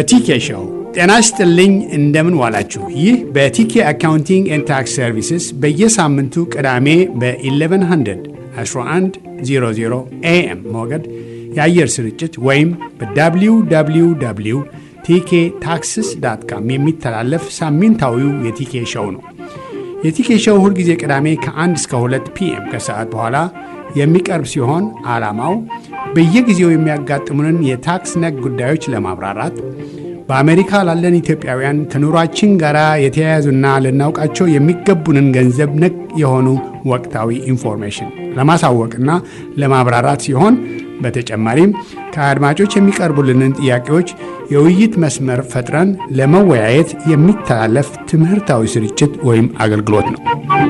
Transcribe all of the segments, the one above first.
በቲኬ ሾው ጤና ይስጥልኝ። እንደምን ዋላችሁ? ይህ በቲኬ አካውንቲንግ ኤንድ ታክስ ሰርቪስስ በየሳምንቱ ቅዳሜ በ1100 1100 ኤኤም ሞገድ የአየር ስርጭት ወይም በwww ቲኬ ታክስስ ዳት ካም የሚተላለፍ ሳምንታዊው የቲኬ ሾው ነው። የቲኬ ሾው ሁልጊዜ ቅዳሜ ከ1 እስከ 2 ፒኤም ከሰዓት በኋላ የሚቀርብ ሲሆን ዓላማው በየጊዜው የሚያጋጥሙንን የታክስ ነክ ጉዳዮች ለማብራራት በአሜሪካ ላለን ኢትዮጵያውያን ከኑሯችን ጋር የተያያዙና ልናውቃቸው የሚገቡንን ገንዘብ ነክ የሆኑ ወቅታዊ ኢንፎርሜሽን ለማሳወቅና ለማብራራት ሲሆን በተጨማሪም ከአድማጮች የሚቀርቡልንን ጥያቄዎች የውይይት መስመር ፈጥረን ለመወያየት የሚተላለፍ ትምህርታዊ ስርጭት ወይም አገልግሎት ነው።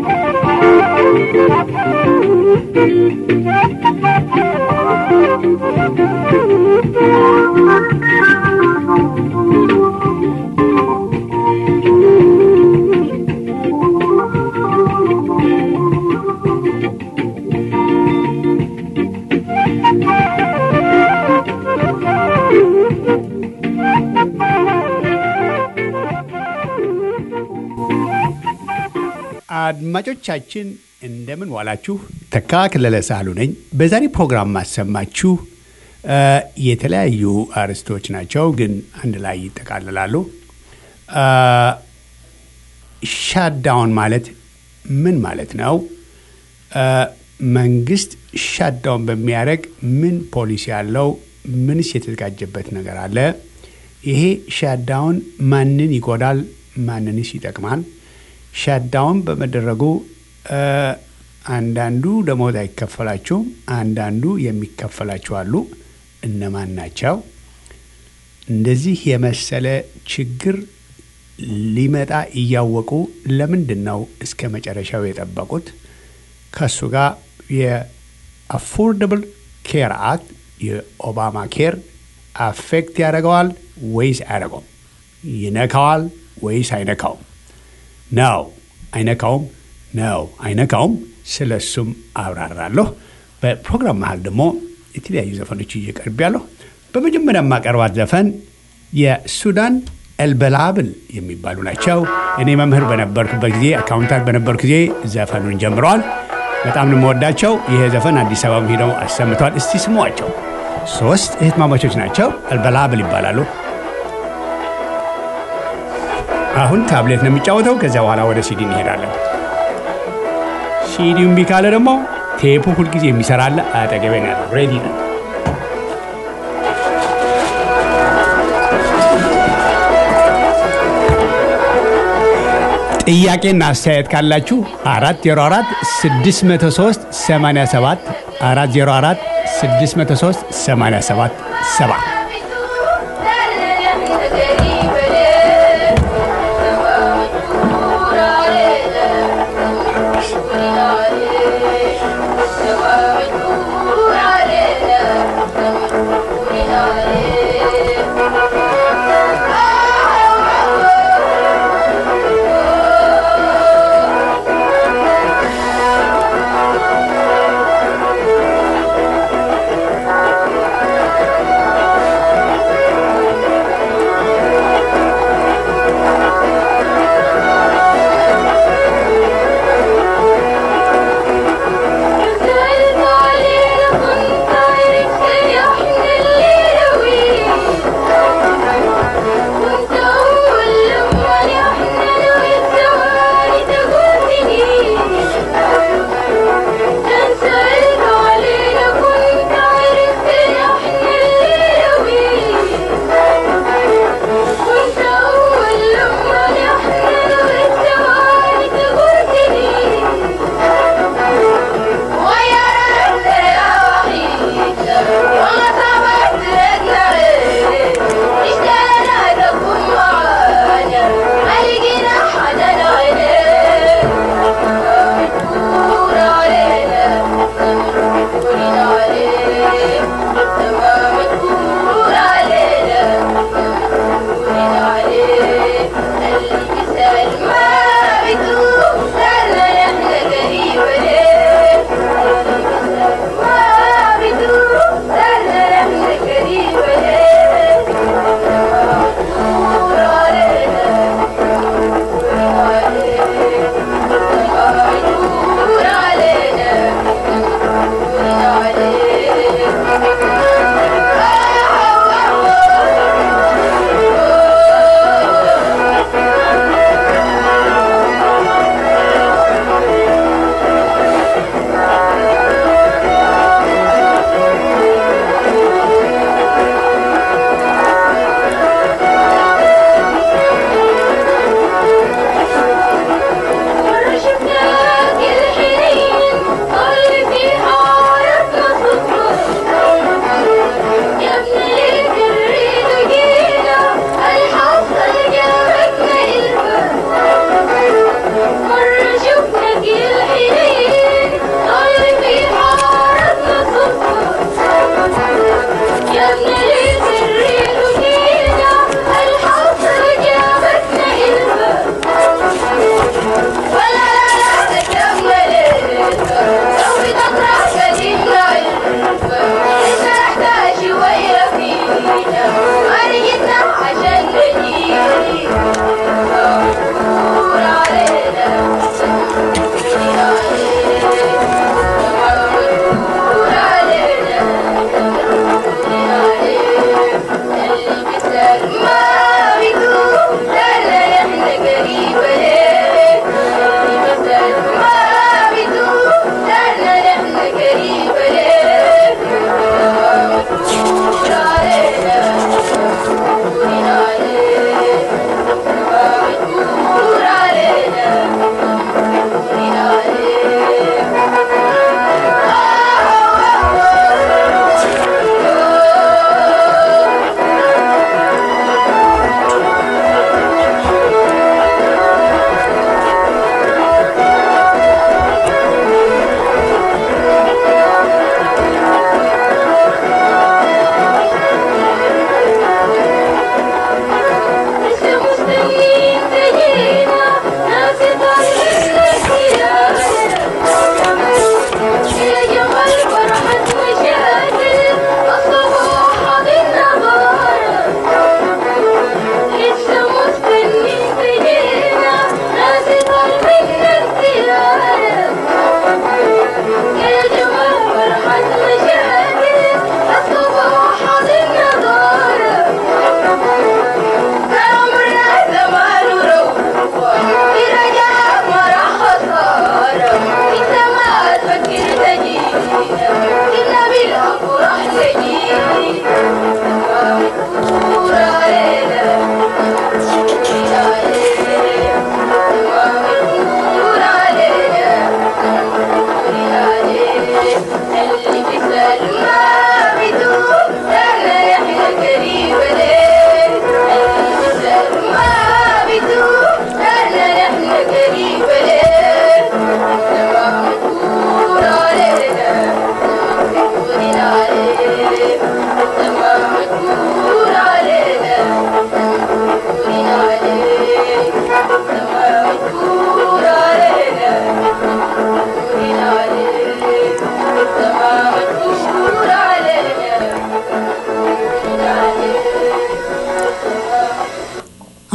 አድማጮቻችን እንደምን ዋላችሁ። ተካ ክለለ ሳሉ ነኝ። በዛሬ ፕሮግራም ማሰማችሁ የተለያዩ አርዕስቶች ናቸው፣ ግን አንድ ላይ ይጠቃልላሉ። ሻዳውን ማለት ምን ማለት ነው? መንግስት ሻዳውን በሚያደርግ ምን ፖሊሲ አለው? ምንስ የተዘጋጀበት ነገር አለ? ይሄ ሻዳውን ማንን ይጎዳል? ማንንስ ይጠቅማል? ሻዳውን በመደረጉ አንዳንዱ ደሞዝ አይከፈላቸውም፣ አንዳንዱ የሚከፈላቸው አሉ። እነማን ናቸው? እንደዚህ የመሰለ ችግር ሊመጣ እያወቁ ለምንድን ነው እስከ መጨረሻው የጠበቁት? ከእሱ ጋር የአፎርደብል ኬር አክት የኦባማ ኬር አፌክት ያደርገዋል ወይስ አያደርገውም? ይነካዋል ወይስ አይነካውም? ነው አይነካውም? ነው አይነካውም? ስለ እሱም አብራራለሁ። በፕሮግራም መሀል ደግሞ የተለያዩ ዘፈኖች እየቀርብ ያለሁ። በመጀመሪያ የማቀርባት ዘፈን የሱዳን ኤልበላብል የሚባሉ ናቸው። እኔ መምህር በነበርኩበት ጊዜ አካውንታንት በነበርኩ ጊዜ ዘፈኑን ጀምረዋል። በጣም ነው የምወዳቸው። ይሄ ዘፈን አዲስ አበባ ሄደው አሰምተዋል። እስቲ ስሟቸው። ሶስት እህትማማቾች ናቸው። ኤልበላብል ይባላሉ። አሁን ታብሌት ነው የሚጫወተው። ከዚያ በኋላ ወደ ሲዲ እንሄዳለን። ሲዲው እምቢ ካለ ደግሞ ቴፑ ሁልጊዜ የሚሰራለ አጠገቤ ነው ያለው። ሬዲ ነው። ጥያቄና አስተያየት ካላችሁ 404 603 87 404 603 87 7 Thank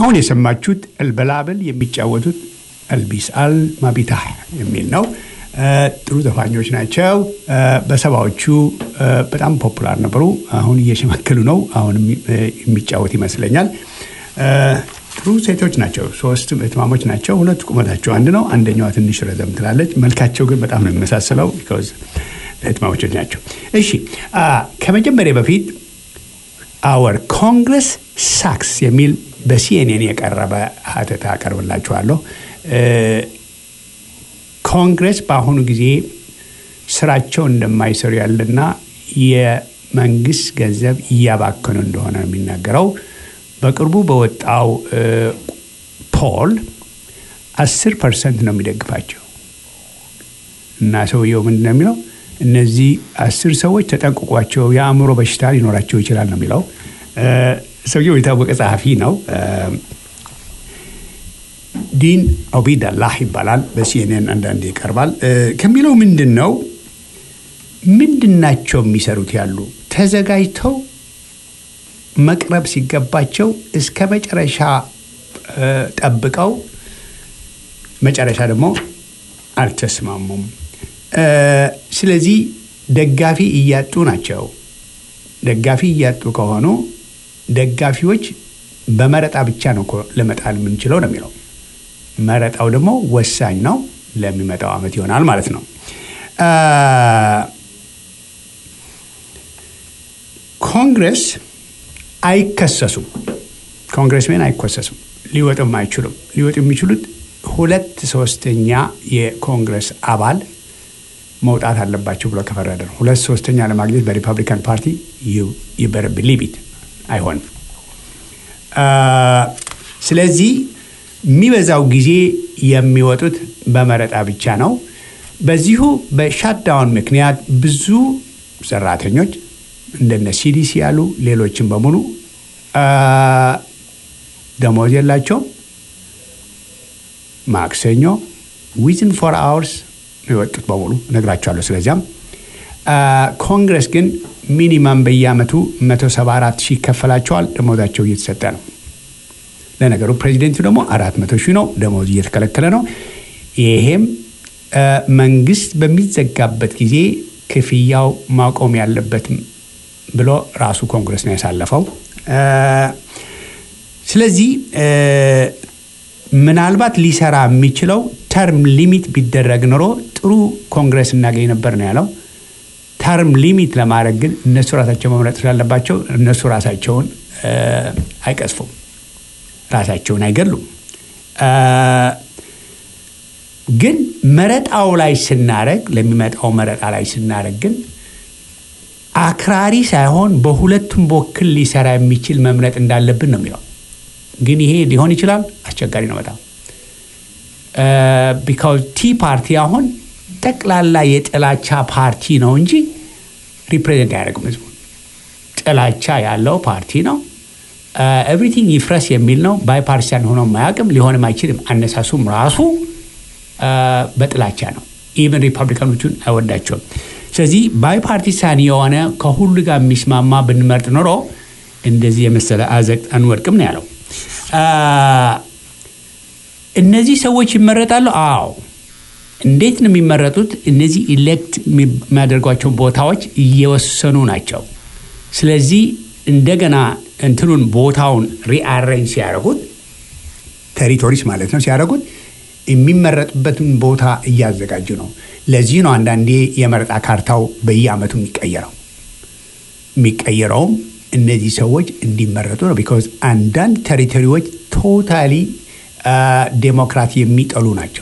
አሁን የሰማችሁት እልበላብል የሚጫወቱት እልቢስ አል ማቢታህ የሚል ነው። ጥሩ ዘፋኞች ናቸው። በሰባዎቹ በጣም ፖፑላር ነበሩ። አሁን እየሸመከሉ ነው። አሁንም የሚጫወት ይመስለኛል። ጥሩ ሴቶች ናቸው። ሶስት እህትማሞች ናቸው። ሁለቱ ቁመታቸው አንድ ነው። አንደኛዋ ትንሽ ረዘም ትላለች። መልካቸው ግን በጣም ነው የሚመሳሰለው። እህትማሞች ናቸው። እሺ ከመጀመሪያ በፊት አወር ኮንግረስ ሳክስ የሚል በሲኤንኤን የቀረበ ሀተታ አቀርብላችኋለሁ። ኮንግረስ በአሁኑ ጊዜ ስራቸው እንደማይሰሩ ያለና የመንግስት ገንዘብ እያባከኑ እንደሆነ ነው የሚናገረው። በቅርቡ በወጣው ፖል አስር ፐርሰንት ነው የሚደግፋቸው እና ሰውየው ምንድን ነው የሚለው እነዚህ አስር ሰዎች ተጠንቅቋቸው የአእምሮ በሽታ ሊኖራቸው ይችላል ነው የሚለው። ሰውየው የታወቀ ጸሐፊ ነው። ዲን ኦቢዳላህ ይባላል። በሲኤንኤን አንዳንዴ ይቀርባል። ከሚለው ምንድን ነው ምንድን ናቸው የሚሰሩት ያሉ ተዘጋጅተው መቅረብ ሲገባቸው እስከ መጨረሻ ጠብቀው መጨረሻ ደግሞ አልተስማሙም። ስለዚህ ደጋፊ እያጡ ናቸው። ደጋፊ እያጡ ከሆኑ ደጋፊዎች በመረጣ ብቻ ነው ለመጣል የምንችለው ነው የሚለው። መረጣው ደግሞ ወሳኝ ነው። ለሚመጣው ዓመት ይሆናል ማለት ነው። ኮንግረስ አይከሰሱም። ኮንግረስሜን አይከሰሱም። ሊወጡም አይችሉም። ሊወጡ የሚችሉት ሁለት ሶስተኛ የኮንግረስ አባል መውጣት አለባቸው ብሎ ከፈረደ ነው። ሁለት ሶስተኛ ለማግኘት በሪፐብሊካን ፓርቲ ይበር ብሊቢት አይሆንም። ስለዚህ የሚበዛው ጊዜ የሚወጡት በመረጣ ብቻ ነው። በዚሁ በሻትዳውን ምክንያት ብዙ ሰራተኞች እንደነ ሲዲሲ ያሉ ሌሎችም በሙሉ ደሞዝ የላቸውም። ማክሰኞ ዊዝን ፎር አወርስ የወጡት በሙሉ ነግራቸዋለሁ። ስለዚያም ኮንግረስ ግን ሚኒማም በየአመቱ 174 ሺህ ይከፈላቸዋል። ደሞዛቸው እየተሰጠ ነው። ለነገሩ ፕሬዚደንቱ ደግሞ አራት መቶ ሺህ ነው ደሞዝ እየተከለከለ ነው። ይሄም መንግስት በሚዘጋበት ጊዜ ክፍያው ማቆም ያለበት ብሎ ራሱ ኮንግረስ ነው ያሳለፈው። ስለዚህ ምናልባት ሊሰራ የሚችለው ተርም ሊሚት ቢደረግ ኖሮ ጥሩ ኮንግረስ እናገኝ ነበር ነው ያለው። ተርም ሊሚት ለማድረግ ግን እነሱ ራሳቸው መምረጥ ስላለባቸው እነሱ ራሳቸውን አይቀስፉም፣ ራሳቸውን አይገሉም። ግን መረጣው ላይ ስናረግ ለሚመጣው መረጣ ላይ ስናረግ ግን አክራሪ ሳይሆን በሁለቱም በኩል ሊሰራ የሚችል መምረጥ እንዳለብን ነው የሚለው። ግን ይሄ ሊሆን ይችላል፣ አስቸጋሪ ነው በጣም ቢካውዝ ቲ ፓርቲ አሁን ጠቅላላ የጥላቻ ፓርቲ ነው እንጂ ሪፕሬዘንት አያደርግም ህዝቡ። ጥላቻ ያለው ፓርቲ ነው። ኤቭሪቲንግ ይፍረስ የሚል ነው። ባይፓርቲሳን ሆኖ ማያውቅም፣ ሊሆንም አይችልም። አነሳሱም ራሱ በጥላቻ ነው። ኢቨን ሪፐብሊካኖቹን አይወዳቸውም። ስለዚህ ባይፓርቲሳን የሆነ ከሁሉ ጋር የሚስማማ ብንመርጥ ኖሮ እንደዚህ የመሰለ አዘቅት አንወድቅም ነው ያለው። እነዚህ ሰዎች ይመረጣሉ። አዎ። እንዴት ነው የሚመረጡት? እነዚህ ኢሌክት የሚያደርጓቸው ቦታዎች እየወሰኑ ናቸው። ስለዚህ እንደገና እንትኑን ቦታውን ሪአሬንጅ ሲያደርጉት ቴሪቶሪስ ማለት ነው ሲያደርጉት የሚመረጥበትን ቦታ እያዘጋጁ ነው። ለዚህ ነው አንዳንዴ የመረጣ ካርታው በየአመቱ የሚቀየረው። የሚቀየረውም እነዚህ ሰዎች እንዲመረጡ ነው። ቢኮዝ አንዳንድ ቴሪቶሪዎች ቶታሊ ዴሞክራት የሚጠሉ ናቸው።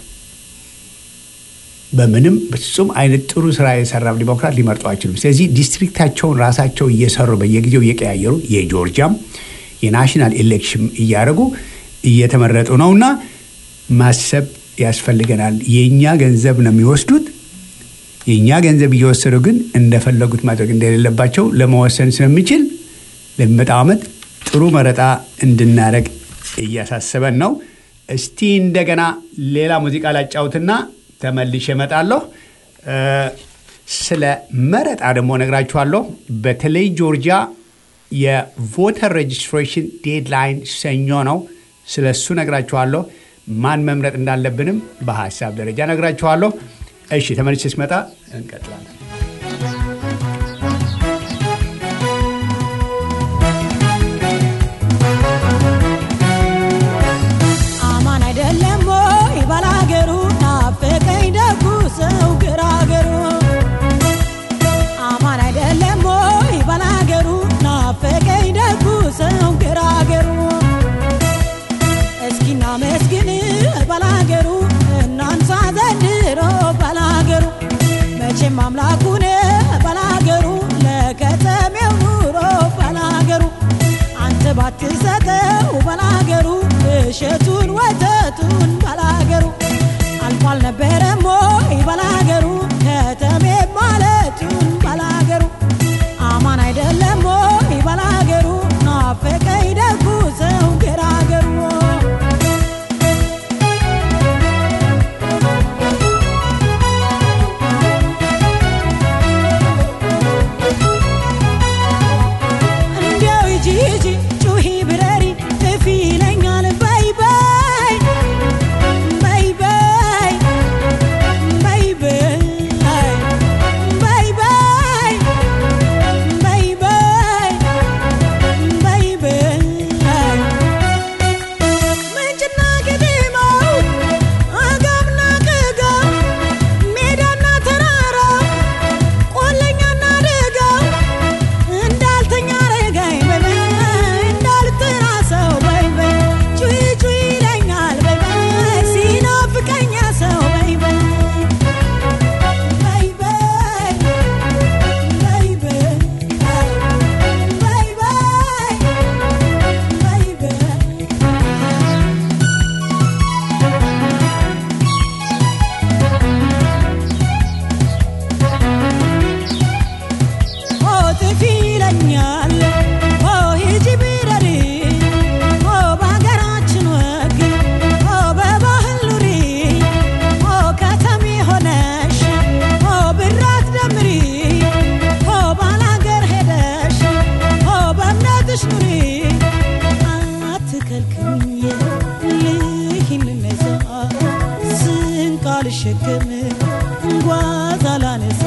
በምንም ፍጹም አይነት ጥሩ ስራ የሰራ ዲሞክራት ሊመርጡ አይችሉም። ስለዚህ ዲስትሪክታቸውን ራሳቸው እየሰሩ በየጊዜው እየቀያየሩ የጆርጂያም የናሽናል ኤሌክሽን እያደረጉ እየተመረጡ ነውና ማሰብ ያስፈልገናል። የእኛ ገንዘብ ነው የሚወስዱት። የእኛ ገንዘብ እየወሰዱ ግን እንደፈለጉት ማድረግ እንደሌለባቸው ለመወሰን ስለሚችል ለሚመጣው ዓመት ጥሩ መረጣ እንድናደረግ እያሳሰበን ነው። እስቲ እንደገና ሌላ ሙዚቃ ላጫውትና ተመልሼ እመጣለሁ። ስለ መረጣ ደግሞ ነግራችኋለሁ። በተለይ ጆርጂያ የቮተር ሬጅስትሬሽን ዴድላይን ሰኞ ነው። ስለ እሱ ነግራችኋለሁ። ማን መምረጥ እንዳለብንም በሀሳብ ደረጃ ነግራችኋለሁ። እሺ ተመልሼ ስመጣ እንቀጥላለን። አማን አይደለም ወይ ባላገሩ ናፈቀኝ ደጉ ሰው ግራገሩ አማን አይደለም ወይ ባላገሩ ናፈቀኝ ደጉ ሰው ግራገሩ እስኪና መስግን ባላገሩ እናንሳ ዘንድሮ ባላገሩ መቼም አምላኩን ባላገሩ ለከተሜው ኑሮ ባላገሩ አንተ ባትሰጠው ባላገሩ እሸቱን ወተቱን ባላገሩ አልፏል ነበረም ወይ ባላገሩ ከተሜ ማለቱን ባላገሩ አማን አይደለም ወይ ባላገሩ ናፈቀኝ ደጉ ሰው ገራገሩ እንዲያው ሂጂ ሂጂ ጩሂ ብረሪ እፊ ይለኛል በይ በይ በይ በይ በይ በይ በይ በይ በይ በይ በይ በይ ምንጭና ግድማው አጋምና ቅጋው ሜዳና ተራራው ቆለኛና ደጋው እንዳልተኛ ረጋኝ በይ በይ እንዳልጠራ ሰው በይ በይ ጩይ ጩይ ይለኛል በይ በይ ሲናፍቀኛ ሰው በይ በይ በይ በይ በይ በይ በይ በይ በይ በይ ኦ ጥፊ ይለኛል ኦ ሂጂ ቢረሪ ኦ በሀገራችን ወግ ኦ በባህል ኑሪ ኦ ከተሜ ሆነሽ ኦ ብራት ደምሪ ኦ ባላገር ሄደሽ ኦ በእምነትሽ ኑሪ አትከልክኝ ልሂድ ልነሳ ስንቅ አልሸከም ጓዝ አላነሳ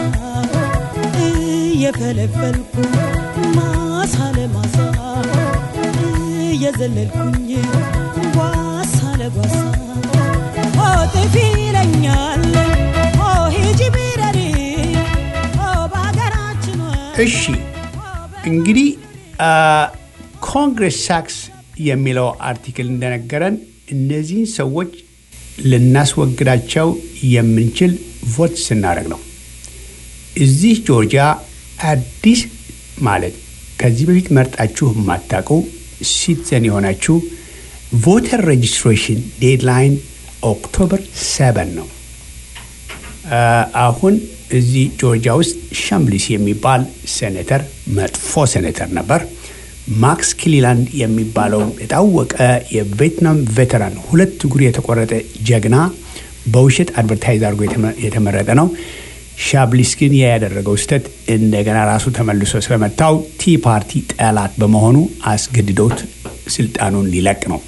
እየፈለፈልኩ ማሳ ለማሳ እየዘለልኩኝ ጓሳ ለጓሳ ኦ ጥፊ ይለኛል ኦ ሂጂ ቢረሪ ኦ በሀገራችን ወግ እሺ እንግዲህ ኮንግረስ ሳክስ የሚለው አርቲክል እንደነገረን እነዚህን ሰዎች ልናስወግዳቸው የምንችል ቮት ስናደርግ ነው። እዚህ ጆርጂያ አዲስ ማለት ከዚህ በፊት መርጣችሁ የማታውቁ ሲቲዘን የሆናችሁ ቮተር ሬጅስትሬሽን ዴድላይን ኦክቶበር 7 ነው። አሁን እዚህ ጆርጂያ ውስጥ ሻምብሊስ የሚባል ሴኔተር መጥፎ ሴኔተር ነበር። ማክስ ክሊላንድ የሚባለው የታወቀ የቬትናም ቬተራን ሁለት እግሩ የተቆረጠ ጀግና በውሸት አድቨርታይዝ አድርጎ የተመረጠ ነው። ሻብሊስ ግን ያ ያደረገው ስህተት እንደገና ራሱ ተመልሶ ስለመታው ቲ ፓርቲ ጠላት በመሆኑ አስገድዶት ስልጣኑን ሊለቅ ነው።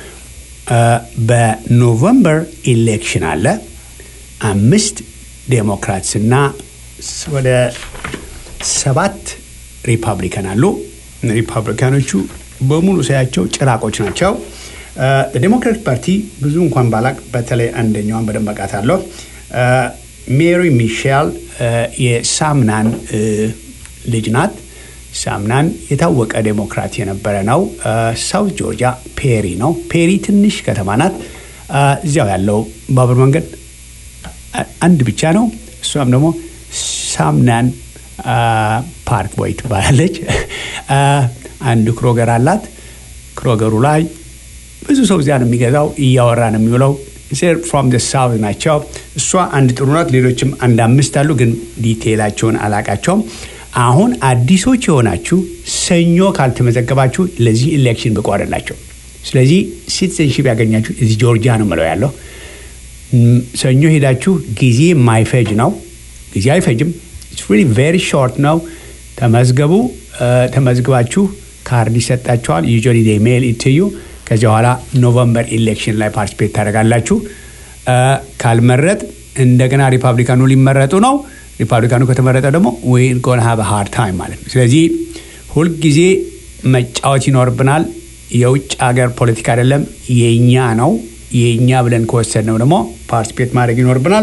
በኖቨምበር ኢሌክሽን አለ። አምስት ዴሞክራትስ እና ወደ ሰባት ሪፐብሊካን አሉ። ሪፐብሊካኖቹ በሙሉ ሳያቸው ጭራቆች ናቸው። ዴሞክራቲክ ፓርቲ ብዙ እንኳን ባላቅ በተለይ አንደኛዋን በደንብ አውቃታለሁ። ሜሪ ሚሼል የሳምናን ልጅ ናት። ሳምናን የታወቀ ዴሞክራት የነበረ ነው። ሳውት ጆርጂያ ፔሪ ነው። ፔሪ ትንሽ ከተማ ናት። እዚያው ያለው ባቡር መንገድ አንድ ብቻ ነው። እሷም ደግሞ ሳምናን ፓርክ ቦይ ትባላለች። አንድ ክሮገር አላት። ክሮገሩ ላይ ብዙ ሰው እዚያ ነው የሚገዛው። እያወራ ነው የሚውለው። ፍሮም ደ ሳውት ናቸው። እሷ አንድ ጥሩ ናት። ሌሎችም አንድ አምስት አሉ፣ ግን ዲቴይላቸውን አላቃቸውም። አሁን አዲሶች የሆናችሁ ሰኞ ካልተመዘገባችሁ ለዚህ ኢሌክሽን ብቁ አይደላቸው። ስለዚህ ሲቲዘንሺፕ ያገኛችሁ እዚህ ጆርጂያ ነው ምለው ያለው ሰኞ ሄዳችሁ ጊዜ ማይፈጅ ነው። ጊዜ አይፈጅም። ቬሪ ሾርት ነው። ተመዝገቡ። ተመዝግባችሁ ካርድ ይሰጣችኋል። ዩዥዋሊ ዴይ ሜል ኢትዩ ከዚያ በኋላ ኖቨምበር ኢሌክሽን ላይ ፓርቲስፔት ታደርጋላችሁ። ካልመረጥ እንደገና ሪፐብሊካኑ ሊመረጡ ነው። ሪፐብሊካኑ ከተመረጠ ደግሞ ዊል ጎን ሃቭ ሃርድ ታይም ማለት ነው። ስለዚህ ሁልጊዜ መጫወት ይኖርብናል። የውጭ ሀገር ፖለቲካ አይደለም፣ የኛ ነው። የኛ ብለን ከወሰድነው ደግሞ ፓርቲስፔት ማድረግ ይኖርብናል።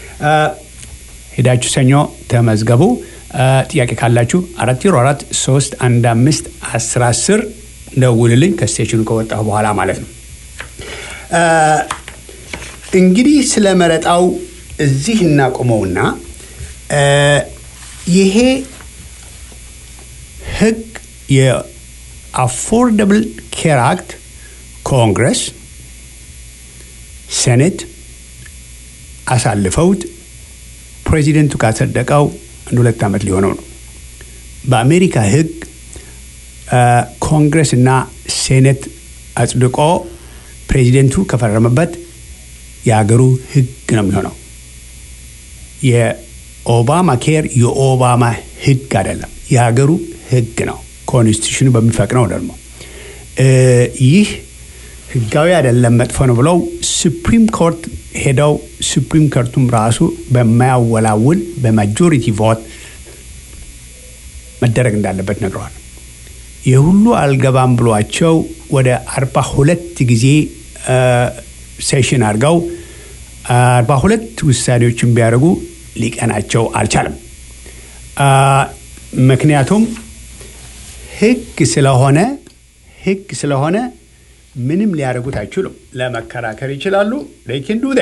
ሄዳችሁ ሰኞ ተመዝገቡ። ጥያቄ ካላችሁ አራት ዜሮ አራት ሶስት አንድ አምስት አስር አስር ደውልልኝ ከስቴሽኑ ከወጣሁ በኋላ ማለት ነው። እንግዲህ ስለ መረጣው እዚህ እናቆመውና ይሄ ህግ የአፎርደብል ኬር አክት ኮንግረስ፣ ሴኔት አሳልፈውት ፕሬዚደንቱ ካጸደቀው አንድ ሁለት ዓመት ሊሆነው ነው። በአሜሪካ ህግ ኮንግረስ እና ሴኔት አጽድቆ ፕሬዚደንቱ ከፈረመበት የሀገሩ ህግ ነው የሚሆነው። የኦባማ ኬር የኦባማ ህግ አይደለም፣ የሀገሩ ህግ ነው። ኮንስቲቱሽኑ በሚፈቅነው ደግሞ ይህ ህጋዊ አይደለም፣ መጥፎ ነው ብለው ሱፕሪም ኮርት ሄደው ሱፕሪም ኮርቱም ራሱ በማያወላውል በማጆሪቲ ቮት መደረግ እንዳለበት ነግረዋል። የሁሉ አልገባም ብሏቸው ወደ አርባ ሁለት ጊዜ ሴሽን አድርገው አርባ ሁለት ውሳኔዎችን ቢያደርጉ ሊቀናቸው አልቻለም። ምክንያቱም ህግ ስለሆነ ህግ ስለሆነ ምንም ሊያደርጉት አይችሉም። ለመከራከር ይችላሉ። ሌኪን ዱ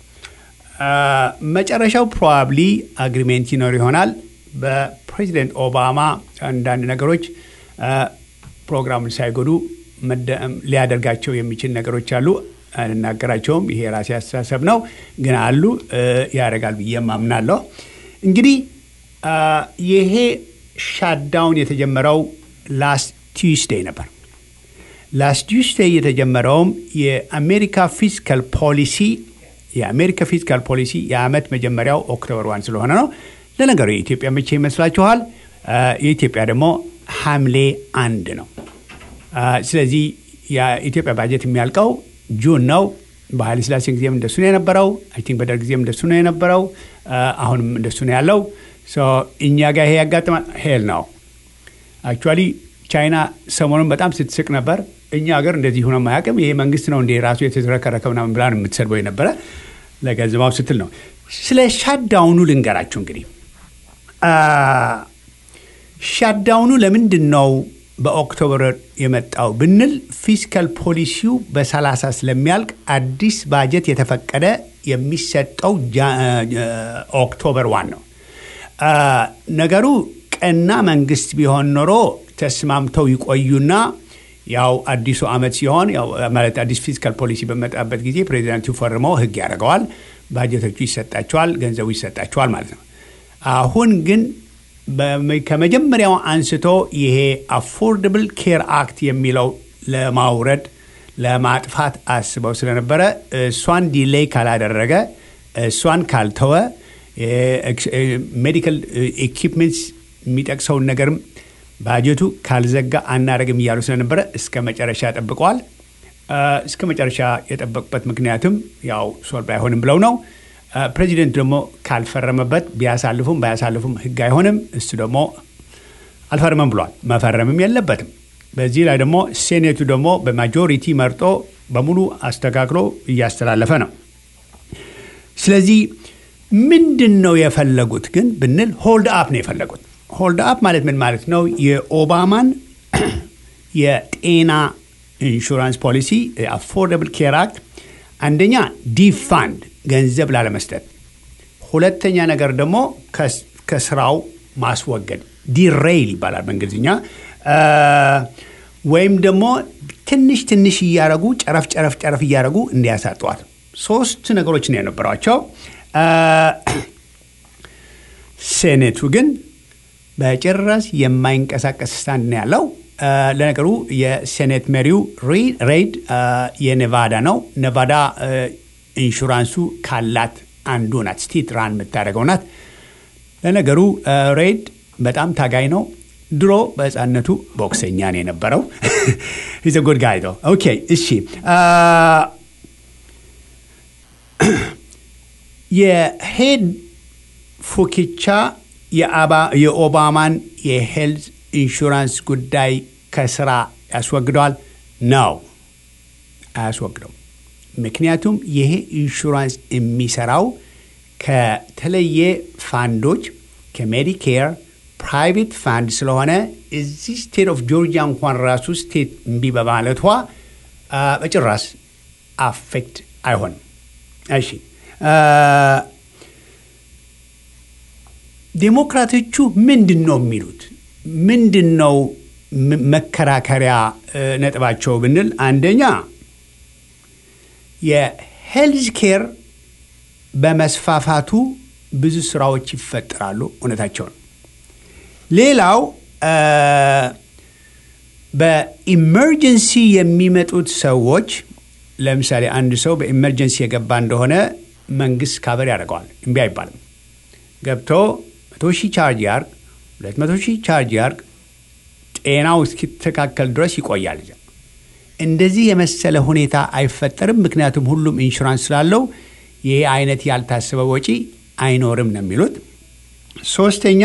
መጨረሻው ፕሮባብሊ አግሪሜንት ይኖር ይሆናል። በፕሬዚደንት ኦባማ አንዳንድ ነገሮች ፕሮግራሙን ሳይጎዱ ሊያደርጋቸው የሚችል ነገሮች አሉ። አልናገራቸውም። ይሄ የራሴ አስተሳሰብ ነው፣ ግን አሉ ያደርጋል ብዬ ማምናለሁ። እንግዲህ ይሄ ሻዳውን የተጀመረው ላስት ቲዩስዴይ ነበር። ላስት ቲዩስዴይ የተጀመረውም የአሜሪካ ፊስካል ፖሊሲ የአሜሪካ ፊስካል ፖሊሲ የአመት መጀመሪያው ኦክቶበር ዋን ስለሆነ ነው። ለነገሩ የኢትዮጵያ መቼ ይመስላችኋል? የኢትዮጵያ ደግሞ ሐምሌ አንድ ነው። ስለዚህ የኢትዮጵያ ባጀት የሚያልቀው ጁን ነው። በኃይለ ሥላሴ ጊዜም እንደሱ ነው የነበረው። አይ ቲንክ በደርግ ጊዜም እንደሱ ነው የነበረው። አሁንም እንደሱ ነው ያለው። እኛ ጋር ይሄ ያጋጥማል። ሄል ነው አክቹዋሊ ቻይና ሰሞኑን በጣም ስትስቅ ነበር። እኛ ሀገር እንደዚህ ሆነ ማያውቅም። ይሄ መንግስት ነው እንደ ራሱ የተዝረከረከ ምናምን ብላ የምትሰድበው የነበረ ለገንዘባው ስትል ነው። ስለ ሻዳውኑ ልንገራችሁ እንግዲህ ሻዳውኑ ለምንድን ነው በኦክቶበር የመጣው ብንል ፊስካል ፖሊሲው በሰላሳ ስለሚያልቅ አዲስ ባጀት የተፈቀደ የሚሰጠው ኦክቶበር ዋን ነው። ነገሩ ቀና መንግስት ቢሆን ኖሮ ተስማምተው ይቆዩና ያው አዲሱ አመት ሲሆን ማለት አዲስ ፊስካል ፖሊሲ በመጣበት ጊዜ ፕሬዚዳንቱ ፈርመው ህግ ያደርገዋል፣ ባጀቶቹ ይሰጣቸዋል፣ ገንዘቡ ይሰጣቸዋል ማለት ነው። አሁን ግን ከመጀመሪያው አንስቶ ይሄ አፎርደብል ኬር አክት የሚለው ለማውረድ ለማጥፋት አስበው ስለነበረ እሷን ዲሌይ ካላደረገ እሷን ካልተወ ሜዲካል ኢኪፕመንትስ የሚጠቅሰውን ነገርም ባጀቱ ካልዘጋ አናደርግም እያሉ ስለነበረ እስከ መጨረሻ ጠብቀዋል። እስከ መጨረሻ የጠበቁበት ምክንያትም ያው ሶልቭ አይሆንም ብለው ነው። ፕሬዚደንት ደግሞ ካልፈረመበት ቢያሳልፉም ባያሳልፉም ህግ አይሆንም። እሱ ደግሞ አልፈረመም ብሏል። መፈረምም የለበትም። በዚህ ላይ ደግሞ ሴኔቱ ደግሞ በማጆሪቲ መርጦ በሙሉ አስተካክሎ እያስተላለፈ ነው። ስለዚህ ምንድን ነው የፈለጉት ግን ብንል ሆልድ አፕ ነው የፈለጉት። ሆልድ አፕ ማለት ምን ማለት ነው? የኦባማን የጤና ኢንሹራንስ ፖሊሲ አፎርደብል ኬር አክት አንደኛ ዲፋንድ ገንዘብ ላለመስጠት፣ ሁለተኛ ነገር ደግሞ ከስራው ማስወገድ ዲሬይል ይባላል በእንግሊዝኛ ወይም ደግሞ ትንሽ ትንሽ እያረጉ ጨረፍ ጨረፍ ጨረፍ እያረጉ እንዲያሳጠዋል። ሶስት ነገሮች ነው የነበሯቸው። ሴኔቱ ግን በጭራሽ የማይንቀሳቀስ ስታንድ ነው ያለው። ለነገሩ የሴኔት መሪው ሬድ የኔቫዳ ነው። ኔቫዳ ኢንሹራንሱ ካላት አንዱ ናት። ስቴት ራን የምታደርገው ናት። ለነገሩ ሬድ በጣም ታጋይ ነው። ድሮ በህፃነቱ ቦክሰኛ ነው የነበረው። ሂዝ ጉድ ጋይ ዶ ኦኬ። እሺ የሄድ ፉኪቻ የኦባማን የሄልዝ ኢንሹራንስ ጉዳይ ከስራ ያስወግደዋል ነው አያስወግደው። ምክንያቱም ይሄ ኢንሹራንስ የሚሰራው ከተለየ ፋንዶች ከሜዲኬር ፕራይቬት ፋንድ ስለሆነ እዚህ ስቴት ኦፍ ጆርጂያ እንኳን ራሱ ስቴት እምቢ በማለቷ በጭራሽ አፌክት አይሆንም። እሺ ዴሞክራቶቹ ምንድን ነው የሚሉት? ምንድን ነው መከራከሪያ ነጥባቸው ብንል አንደኛ የሄልዝ ኬር በመስፋፋቱ ብዙ ስራዎች ይፈጠራሉ። እውነታቸው ነው። ሌላው በኢመርጀንሲ የሚመጡት ሰዎች ለምሳሌ አንድ ሰው በኢመርጀንሲ የገባ እንደሆነ መንግስት ካቨር ያደርገዋል። እምቢ አይባልም። ገብቶ መቶ ሺህ ቻርጅ ያርግ፣ ሁለት መቶ ሺህ ቻርጅ ያርግ፣ ጤናው እስኪተካከል ድረስ ይቆያል። እንደዚህ የመሰለ ሁኔታ አይፈጠርም። ምክንያቱም ሁሉም ኢንሹራንስ ስላለው ይሄ አይነት ያልታሰበ ወጪ አይኖርም ነው የሚሉት። ሶስተኛ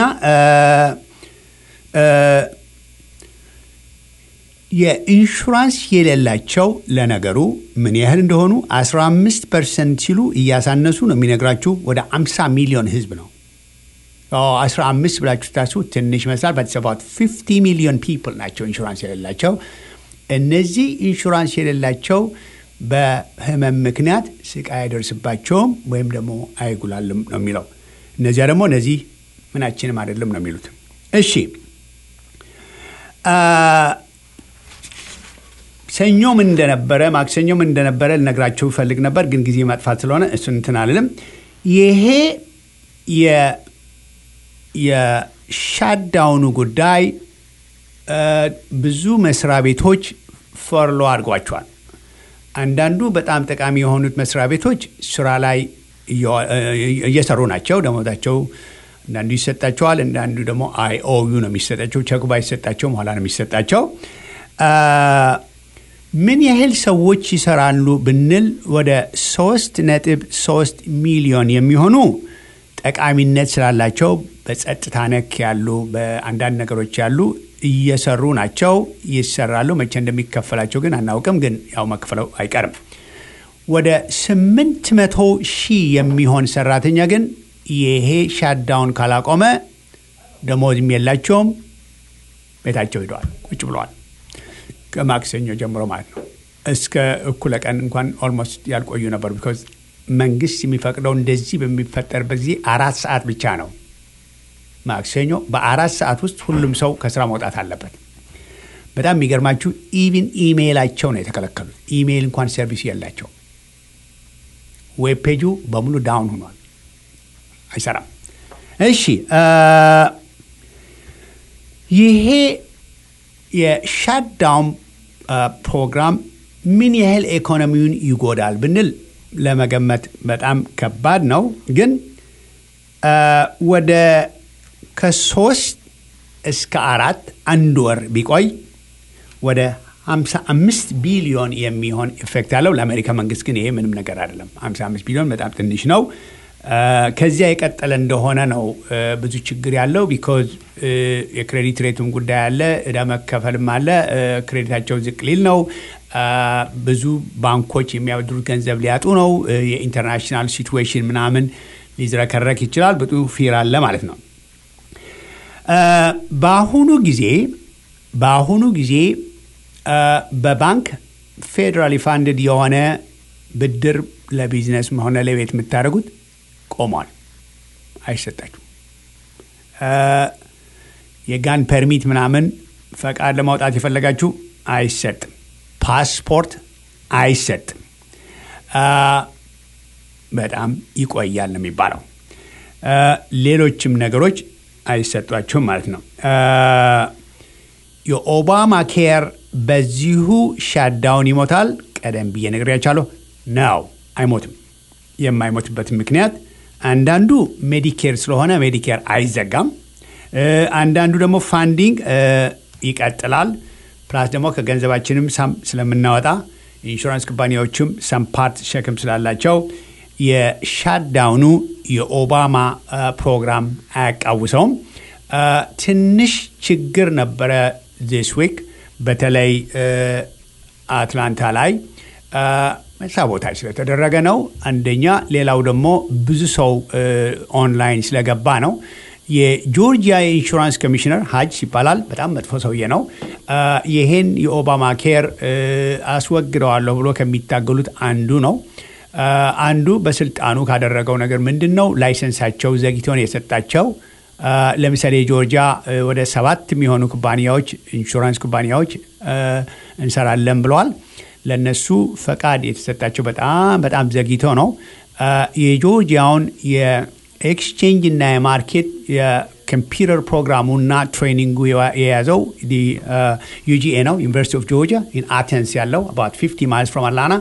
የኢንሹራንስ የሌላቸው ለነገሩ ምን ያህል እንደሆኑ 15 ፐርሰንት ሲሉ እያሳነሱ ነው የሚነግራችሁ። ወደ 50 ሚሊዮን ህዝብ ነው። 15 ብላችሁ ስታስቡ ትንሽ ይመስላል። በተሰባት 50 ሚሊዮን ፒፕል ናቸው ኢንሹራንስ የሌላቸው። እነዚህ ኢንሹራንስ የሌላቸው በህመም ምክንያት ስቃይ አይደርስባቸውም ወይም ደግሞ አይጉላልም ነው የሚለው። እነዚያ ደግሞ እነዚህ ምናችንም አይደለም ነው የሚሉት። እሺ ሰኞ ምን እንደነበረ ማክሰኞ ምን እንደነበረ ልነግራቸው ይፈልግ ነበር፣ ግን ጊዜ ማጥፋት ስለሆነ እሱን እንትን አልልም። ይሄ የሻዳውኑ ጉዳይ ብዙ መስሪያ ቤቶች ፈርሎ አድርጓቸዋል። አንዳንዱ በጣም ጠቃሚ የሆኑት መስሪያ ቤቶች ስራ ላይ እየሰሩ ናቸው። ደሞዛቸው አንዳንዱ ይሰጣቸዋል፣ አንዳንዱ ደግሞ አይኦዩ ነው የሚሰጣቸው። ቸኩ ባይሰጣቸውም ኋላ ነው የሚሰጣቸው። ምን ያህል ሰዎች ይሰራሉ ብንል ወደ ሶስት ነጥብ ሶስት ሚሊዮን የሚሆኑ ጠቃሚነት ስላላቸው በጸጥታ ነክ ያሉ በአንዳንድ ነገሮች ያሉ እየሰሩ ናቸው፣ ይሰራሉ። መቼ እንደሚከፈላቸው ግን አናውቅም፣ ግን ያው መክፈለው አይቀርም። ወደ ስምንት መቶ ሺህ የሚሆን ሰራተኛ ግን ይሄ ሻዳውን ካላቆመ ደሞዝም የላቸውም፣ ቤታቸው ሂደዋል፣ ቁጭ ብለዋል። ከማክሰኞ ጀምሮ ማለት ነው። እስከ እኩለ ቀን እንኳን ኦልሞስት ያልቆዩ ነበር። ቢኮዝ መንግስት የሚፈቅደው እንደዚህ በሚፈጠርበት ጊዜ አራት ሰዓት ብቻ ነው። ማክሰኞ በአራት ሰዓት ውስጥ ሁሉም ሰው ከስራ መውጣት አለበት። በጣም የሚገርማችሁ ኢቭን ኢሜይላቸው ነው የተከለከሉት። ኢሜይል እንኳን ሰርቪስ የላቸው። ዌብ ፔጁ በሙሉ ዳውን ሆኗል፣ አይሰራም። እሺ ይሄ የሻትዳውን ፕሮግራም ምን ያህል ኢኮኖሚውን ይጎዳል ብንል ለመገመት በጣም ከባድ ነው። ግን ወደ ከሶስት እስከ አራት አንድ ወር ቢቆይ ወደ 55 ቢሊዮን የሚሆን ኢፌክት አለው። ለአሜሪካ መንግስት ግን ይሄ ምንም ነገር አይደለም። 55 ቢሊዮን በጣም ትንሽ ነው። ከዚያ የቀጠለ እንደሆነ ነው ብዙ ችግር ያለው። ቢኮዝ የክሬዲት ሬቱም ጉዳይ አለ፣ እዳ መከፈልም አለ። ክሬዲታቸው ዝቅ ሊል ነው። ብዙ ባንኮች የሚያበድሩት ገንዘብ ሊያጡ ነው። የኢንተርናሽናል ሲትዌሽን ምናምን ሊዝረከረክ ይችላል። ብዙ ፊር አለ ማለት ነው። በአሁኑ ጊዜ በአሁኑ ጊዜ በባንክ ፌዴራሊ ፋንድድ የሆነ ብድር ለቢዝነስ ሆነ ለቤት የምታደርጉት ቆሟል። አይሰጣችሁ። የጋን ፐርሚት ምናምን ፈቃድ ለማውጣት የፈለጋችሁ አይሰጥም። ፓስፖርት አይሰጥም። በጣም ይቆያል ነው የሚባለው። ሌሎችም ነገሮች አይሰጧችሁም ማለት ነው። የኦባማ ኬር በዚሁ ሻዳውን ይሞታል። ቀደም ብዬ ነግሬያችኋለሁ። ነው አይሞትም። የማይሞትበት ምክንያት አንዳንዱ ሜዲኬር ስለሆነ ሜዲኬር አይዘጋም። አንዳንዱ ደግሞ ፋንዲንግ ይቀጥላል። ፕላስ ደግሞ ከገንዘባችንም ሳም ስለምናወጣ ኢንሹራንስ ኩባንያዎችም ሰም ፓርት ሸክም ስላላቸው የሻትዳውኑ የኦባማ ፕሮግራም አያቃውሰውም። ትንሽ ችግር ነበረ ዚስ ዊክ በተለይ አትላንታ ላይ ሳቦታጅ ስለተደረገ ነው አንደኛ። ሌላው ደግሞ ብዙ ሰው ኦንላይን ስለገባ ነው። የጆርጂያ የኢንሹራንስ ኮሚሽነር ሀጅ ይባላል። በጣም መጥፎ ሰውዬ ነው። ይሄን የኦባማ ኬር አስወግደዋለሁ ብሎ ከሚታገሉት አንዱ ነው። አንዱ በስልጣኑ ካደረገው ነገር ምንድን ነው? ላይሰንሳቸው ዘግይቶን የሰጣቸው ለምሳሌ ጆርጂያ ወደ ሰባት የሚሆኑ ኩባንያዎች ኢንሹራንስ ኩባንያዎች እንሰራለን ብለዋል። ለነሱ ፈቃድ የተሰጣቸው በጣም በጣም ዘግይቶ ነው። የጆርጂያውን የኤክስቼንጅ እና የማርኬት የኮምፒውተር ፕሮግራሙና ትሬኒንጉ የያዘው ዩጂኤ ነው። ዩኒቨርሲቲ ኦፍ ጆርጂያ ኢን አቴንስ ያለው አባት 50 ማይልስ ፍሮም አትላንታ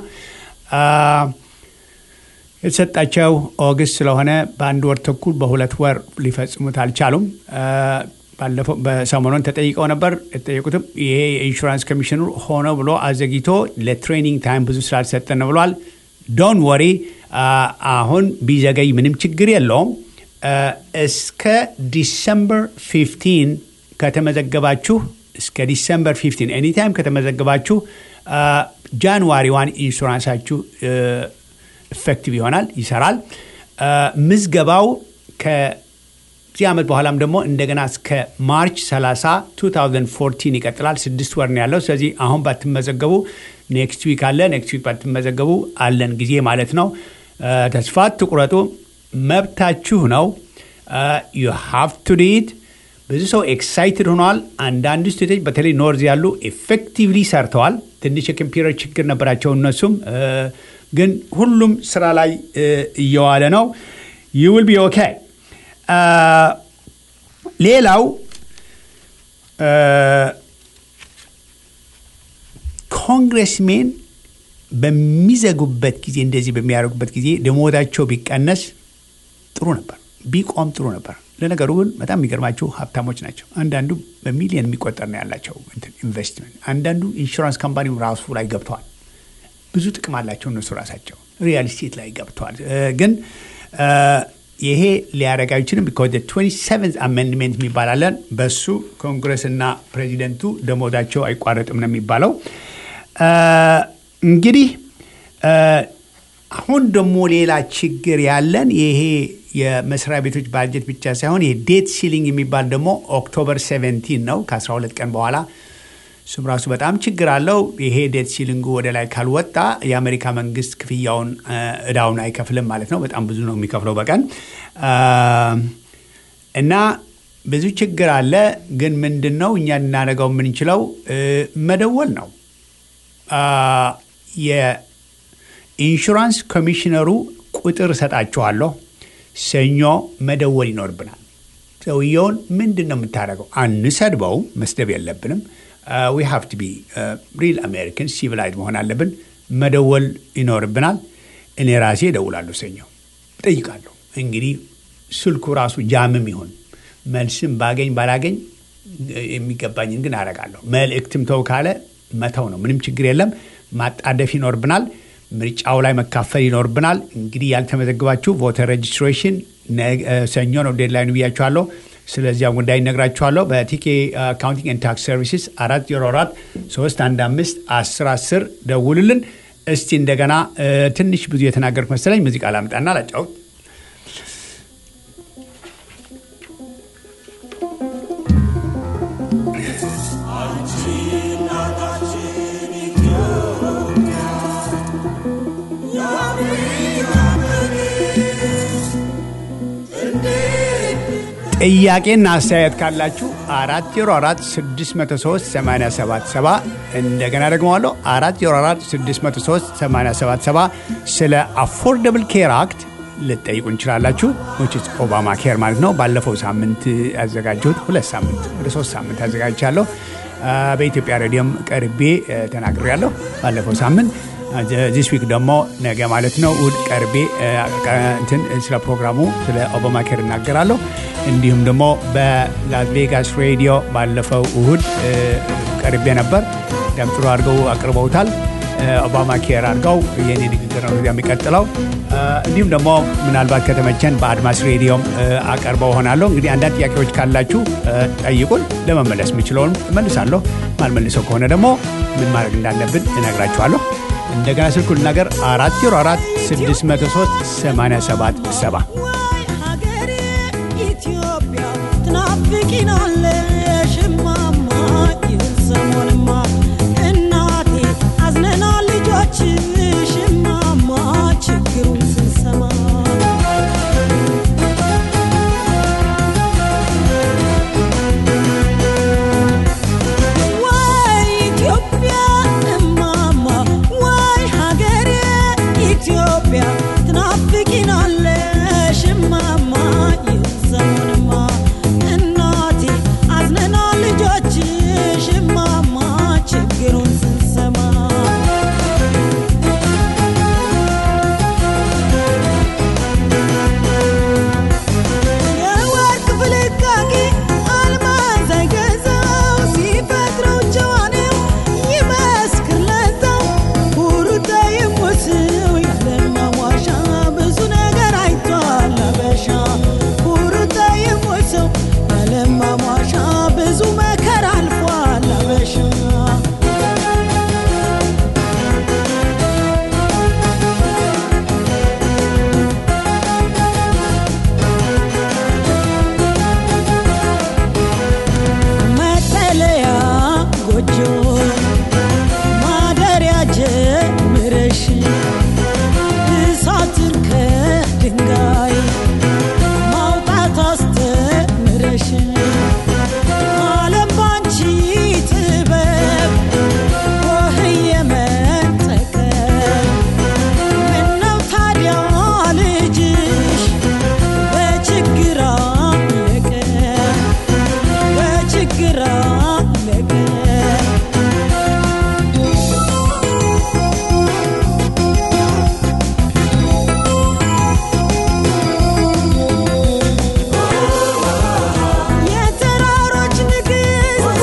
የተሰጣቸው ኦገስት ስለሆነ በአንድ ወር ተኩል በሁለት ወር ሊፈጽሙት አልቻሉም። ባለፈው በሰሞኑን ተጠይቀው ነበር። የተጠየቁትም ይሄ የኢንሹራንስ ኮሚሽኑ ሆነ ብሎ አዘግይቶ ለትሬኒንግ ታይም ብዙ ስላልሰጠን ነው ብሏል። ዶን ወሪ አሁን ቢዘገይ ምንም ችግር የለውም። እስከ ዲሰምበር 15 ከተመዘገባችሁ እስከ ዲሰምበር 15 ኤኒታይም ከተመዘገባችሁ ጃንዋሪ ዋን ኢንሹራንሳችሁ ኢፌክቲቭ ይሆናል፣ ይሰራል። ምዝገባው ከዚህ ዓመት በኋላም ደግሞ እንደገና እስከ ማርች 30 2014 ይቀጥላል። ስድስት ወር ነው ያለው። ስለዚህ አሁን ባትመዘገቡ ኔክስት ዊክ አለ። ኔክስት ዊክ ባትመዘገቡ አለን ጊዜ ማለት ነው። ተስፋ ትቁረጡ፣ መብታችሁ ነው። ዩ ሃቭ ቱ ሪድ። ብዙ ሰው ኤክሳይትድ ሆኗል። አንዳንድ ስቴቶች በተለይ ኖርዝ ያሉ ኤፌክቲቭሊ ሰርተዋል። ትንሽ የኮምፒውተር ችግር ነበራቸው እነሱም ግን ሁሉም ስራ ላይ እየዋለ ነው። ዩ ዊል ቢ ኦኬ። ሌላው ኮንግረስሜን በሚዘጉበት ጊዜ እንደዚህ በሚያደርጉበት ጊዜ ደሞዛቸው ቢቀነስ ጥሩ ነበር፣ ቢቆም ጥሩ ነበር። ለነገሩ ግን በጣም የሚገርማቸው ሀብታሞች ናቸው። አንዳንዱ በሚሊዮን የሚቆጠር ነው ያላቸው ኢንቨስትመንት። አንዳንዱ ኢንሹራንስ ካምፓኒው ራሱ ላይ ገብተዋል። ብዙ ጥቅም አላቸው እነሱ ራሳቸው ሪያል ስቴት ላይ ገብተዋል። ግን ይሄ ሊያደርግ አይችልም። ቢኮዝ ትዌንቲ ሰቨንት አሜንድሜንት የሚባላለን በሱ ኮንግረስና ፕሬዚደንቱ ደሞዛቸው አይቋረጥም ነው የሚባለው። እንግዲህ አሁን ደግሞ ሌላ ችግር ያለን ይሄ የመስሪያ ቤቶች ባጀት ብቻ ሳይሆን ይሄ ዴት ሲሊንግ የሚባል ደግሞ ኦክቶበር 17 ነው ከ12 ቀን በኋላ እሱም ራሱ በጣም ችግር አለው። ይሄ ዴት ሲሊንጉ ወደ ላይ ካልወጣ የአሜሪካ መንግስት ክፍያውን እዳውን አይከፍልም ማለት ነው። በጣም ብዙ ነው የሚከፍለው በቀን እና ብዙ ችግር አለ። ግን ምንድን ነው እኛ ልናደርገው የምንችለው መደወል ነው። የኢንሹራንስ ኮሚሽነሩ ቁጥር እሰጣችኋለሁ። ሰኞ መደወል ይኖርብናል። ሰውየውን ምንድን ነው የምታደርገው? አንሰድበው፣ መስደብ የለብንም። ዊ ሃቭ ቱ ቢ ሪል አሜሪካን ሲቪላይዝ መሆን አለብን። መደወል ይኖርብናል። እኔ ራሴ እደውላለሁ፣ ሰኞ እጠይቃለሁ። እንግዲህ ስልኩ ራሱ ጃምም ይሆን መልስም ባገኝ ባላገኝ የሚገባኝን ግን አደርጋለሁ። መልእክትም ተው ካለ መተው ነው፣ ምንም ችግር የለም። ማጣደፍ ይኖርብናል። ምርጫው ላይ መካፈል ይኖርብናል። እንግዲህ ያልተመዘግባችሁ ቮተር ሬጅስትሬሽን ሰኞ ነው ዴድላይኑ ብያችኋለሁ። ስለዚያ ጉዳይ እነግራችኋለሁ። በቲኬ አካውንቲንግ ኤንድ ታክስ ሰርቪስስ አራት ዜሮ አራት ሶስት አንድ አምስት አስር አስር ደውልልን። እስቲ እንደገና ትንሽ ብዙ የተናገርኩ መሰለኝ። ሙዚቃ ላምጣና ላጫውት። ጥያቄና አስተያየት ካላችሁ አራት ዜሮ አራት ስድስት መቶ ሶስት ሰማንያ ሰባት ሰባ እንደገና ደግመዋለሁ አራት ዜሮ አራት ስድስት መቶ ሶስት ሰማንያ ሰባት ሰባ ስለ አፎርደብል ኬር አክት ልጠይቁ እንችላላችሁ። ዊችስ ኦባማ ኬር ማለት ነው። ባለፈው ሳምንት ያዘጋጀሁት ሁለት ሳምንት ወደ ሶስት ሳምንት አዘጋጅቻለሁ። በኢትዮጵያ ሬዲዮም ቀርቤ ተናግሬያለሁ ባለፈው ሳምንት ዚስ ዊክ ደግሞ ነገ ማለት ነው እሑድ ቀርቤ እንትን ስለ ፕሮግራሙ ስለ ኦባማ ኬር እናገራለሁ። እንዲሁም ደግሞ በላስ ቬጋስ ሬዲዮ ባለፈው እሑድ ቀርቤ ነበር። ደም ጥሩ አድርገው አቅርበውታል። ኦባማ ኬር አድርገው የኔ ንግግር ነው የሚቀጥለው። እንዲሁም ደግሞ ምናልባት ከተመቸን በአድማስ ሬዲዮም አቀርበው ሆናለሁ። እንግዲህ አንዳንድ ጥያቄዎች ካላችሁ ጠይቁን። ለመመለስ የምችለውን እመልሳለሁ። ማልመልሰው ከሆነ ደግሞ ምን ማድረግ እንዳለብን እነግራችኋለሁ። እንደገና ስልኩ ልናገር 404 603 87 7 ሀገሬ ኢትዮጵያ ትናፍቂናለሽ እማማ ይህን ሰሞንማ እናቴ አዝነናል ልጆችሽ እማማ ችግሩን ስንሰማ ወይ ኢትዮጵያ እማማ ወይ ሀገሬ ኢትዮጵያ ትናፍቂናለሽ እማማ ይህን ሰሞንማ እናቴ አዝነናል ልጆችሽ እማማ ችግሩን ስንሰማ የወርቅ ፍልቃቂ አልማዝ አይገዛው ሲፈጥረው ጨዋኔው ይመስክር ለዛው ኩሩተ ይሙስው ያለማዋሻ ብዙ ነገር አይቷል አበሻ ኩሩተ ይሙስው ያለማዋሻ ብዙ መከራ አልፏል አበሻ መጠለያ ጎጆ ማደሪያ ጀምረሽ እሳትን ከድንጋይ ማውጣት አስተምረሽ ዓለም ባንቺ ጥበብ ወህየ መጠቀ ምነው ታዲያ ልጅሽ በችግር አለቀ በችግር አለቀ የተራሮች ንግሥት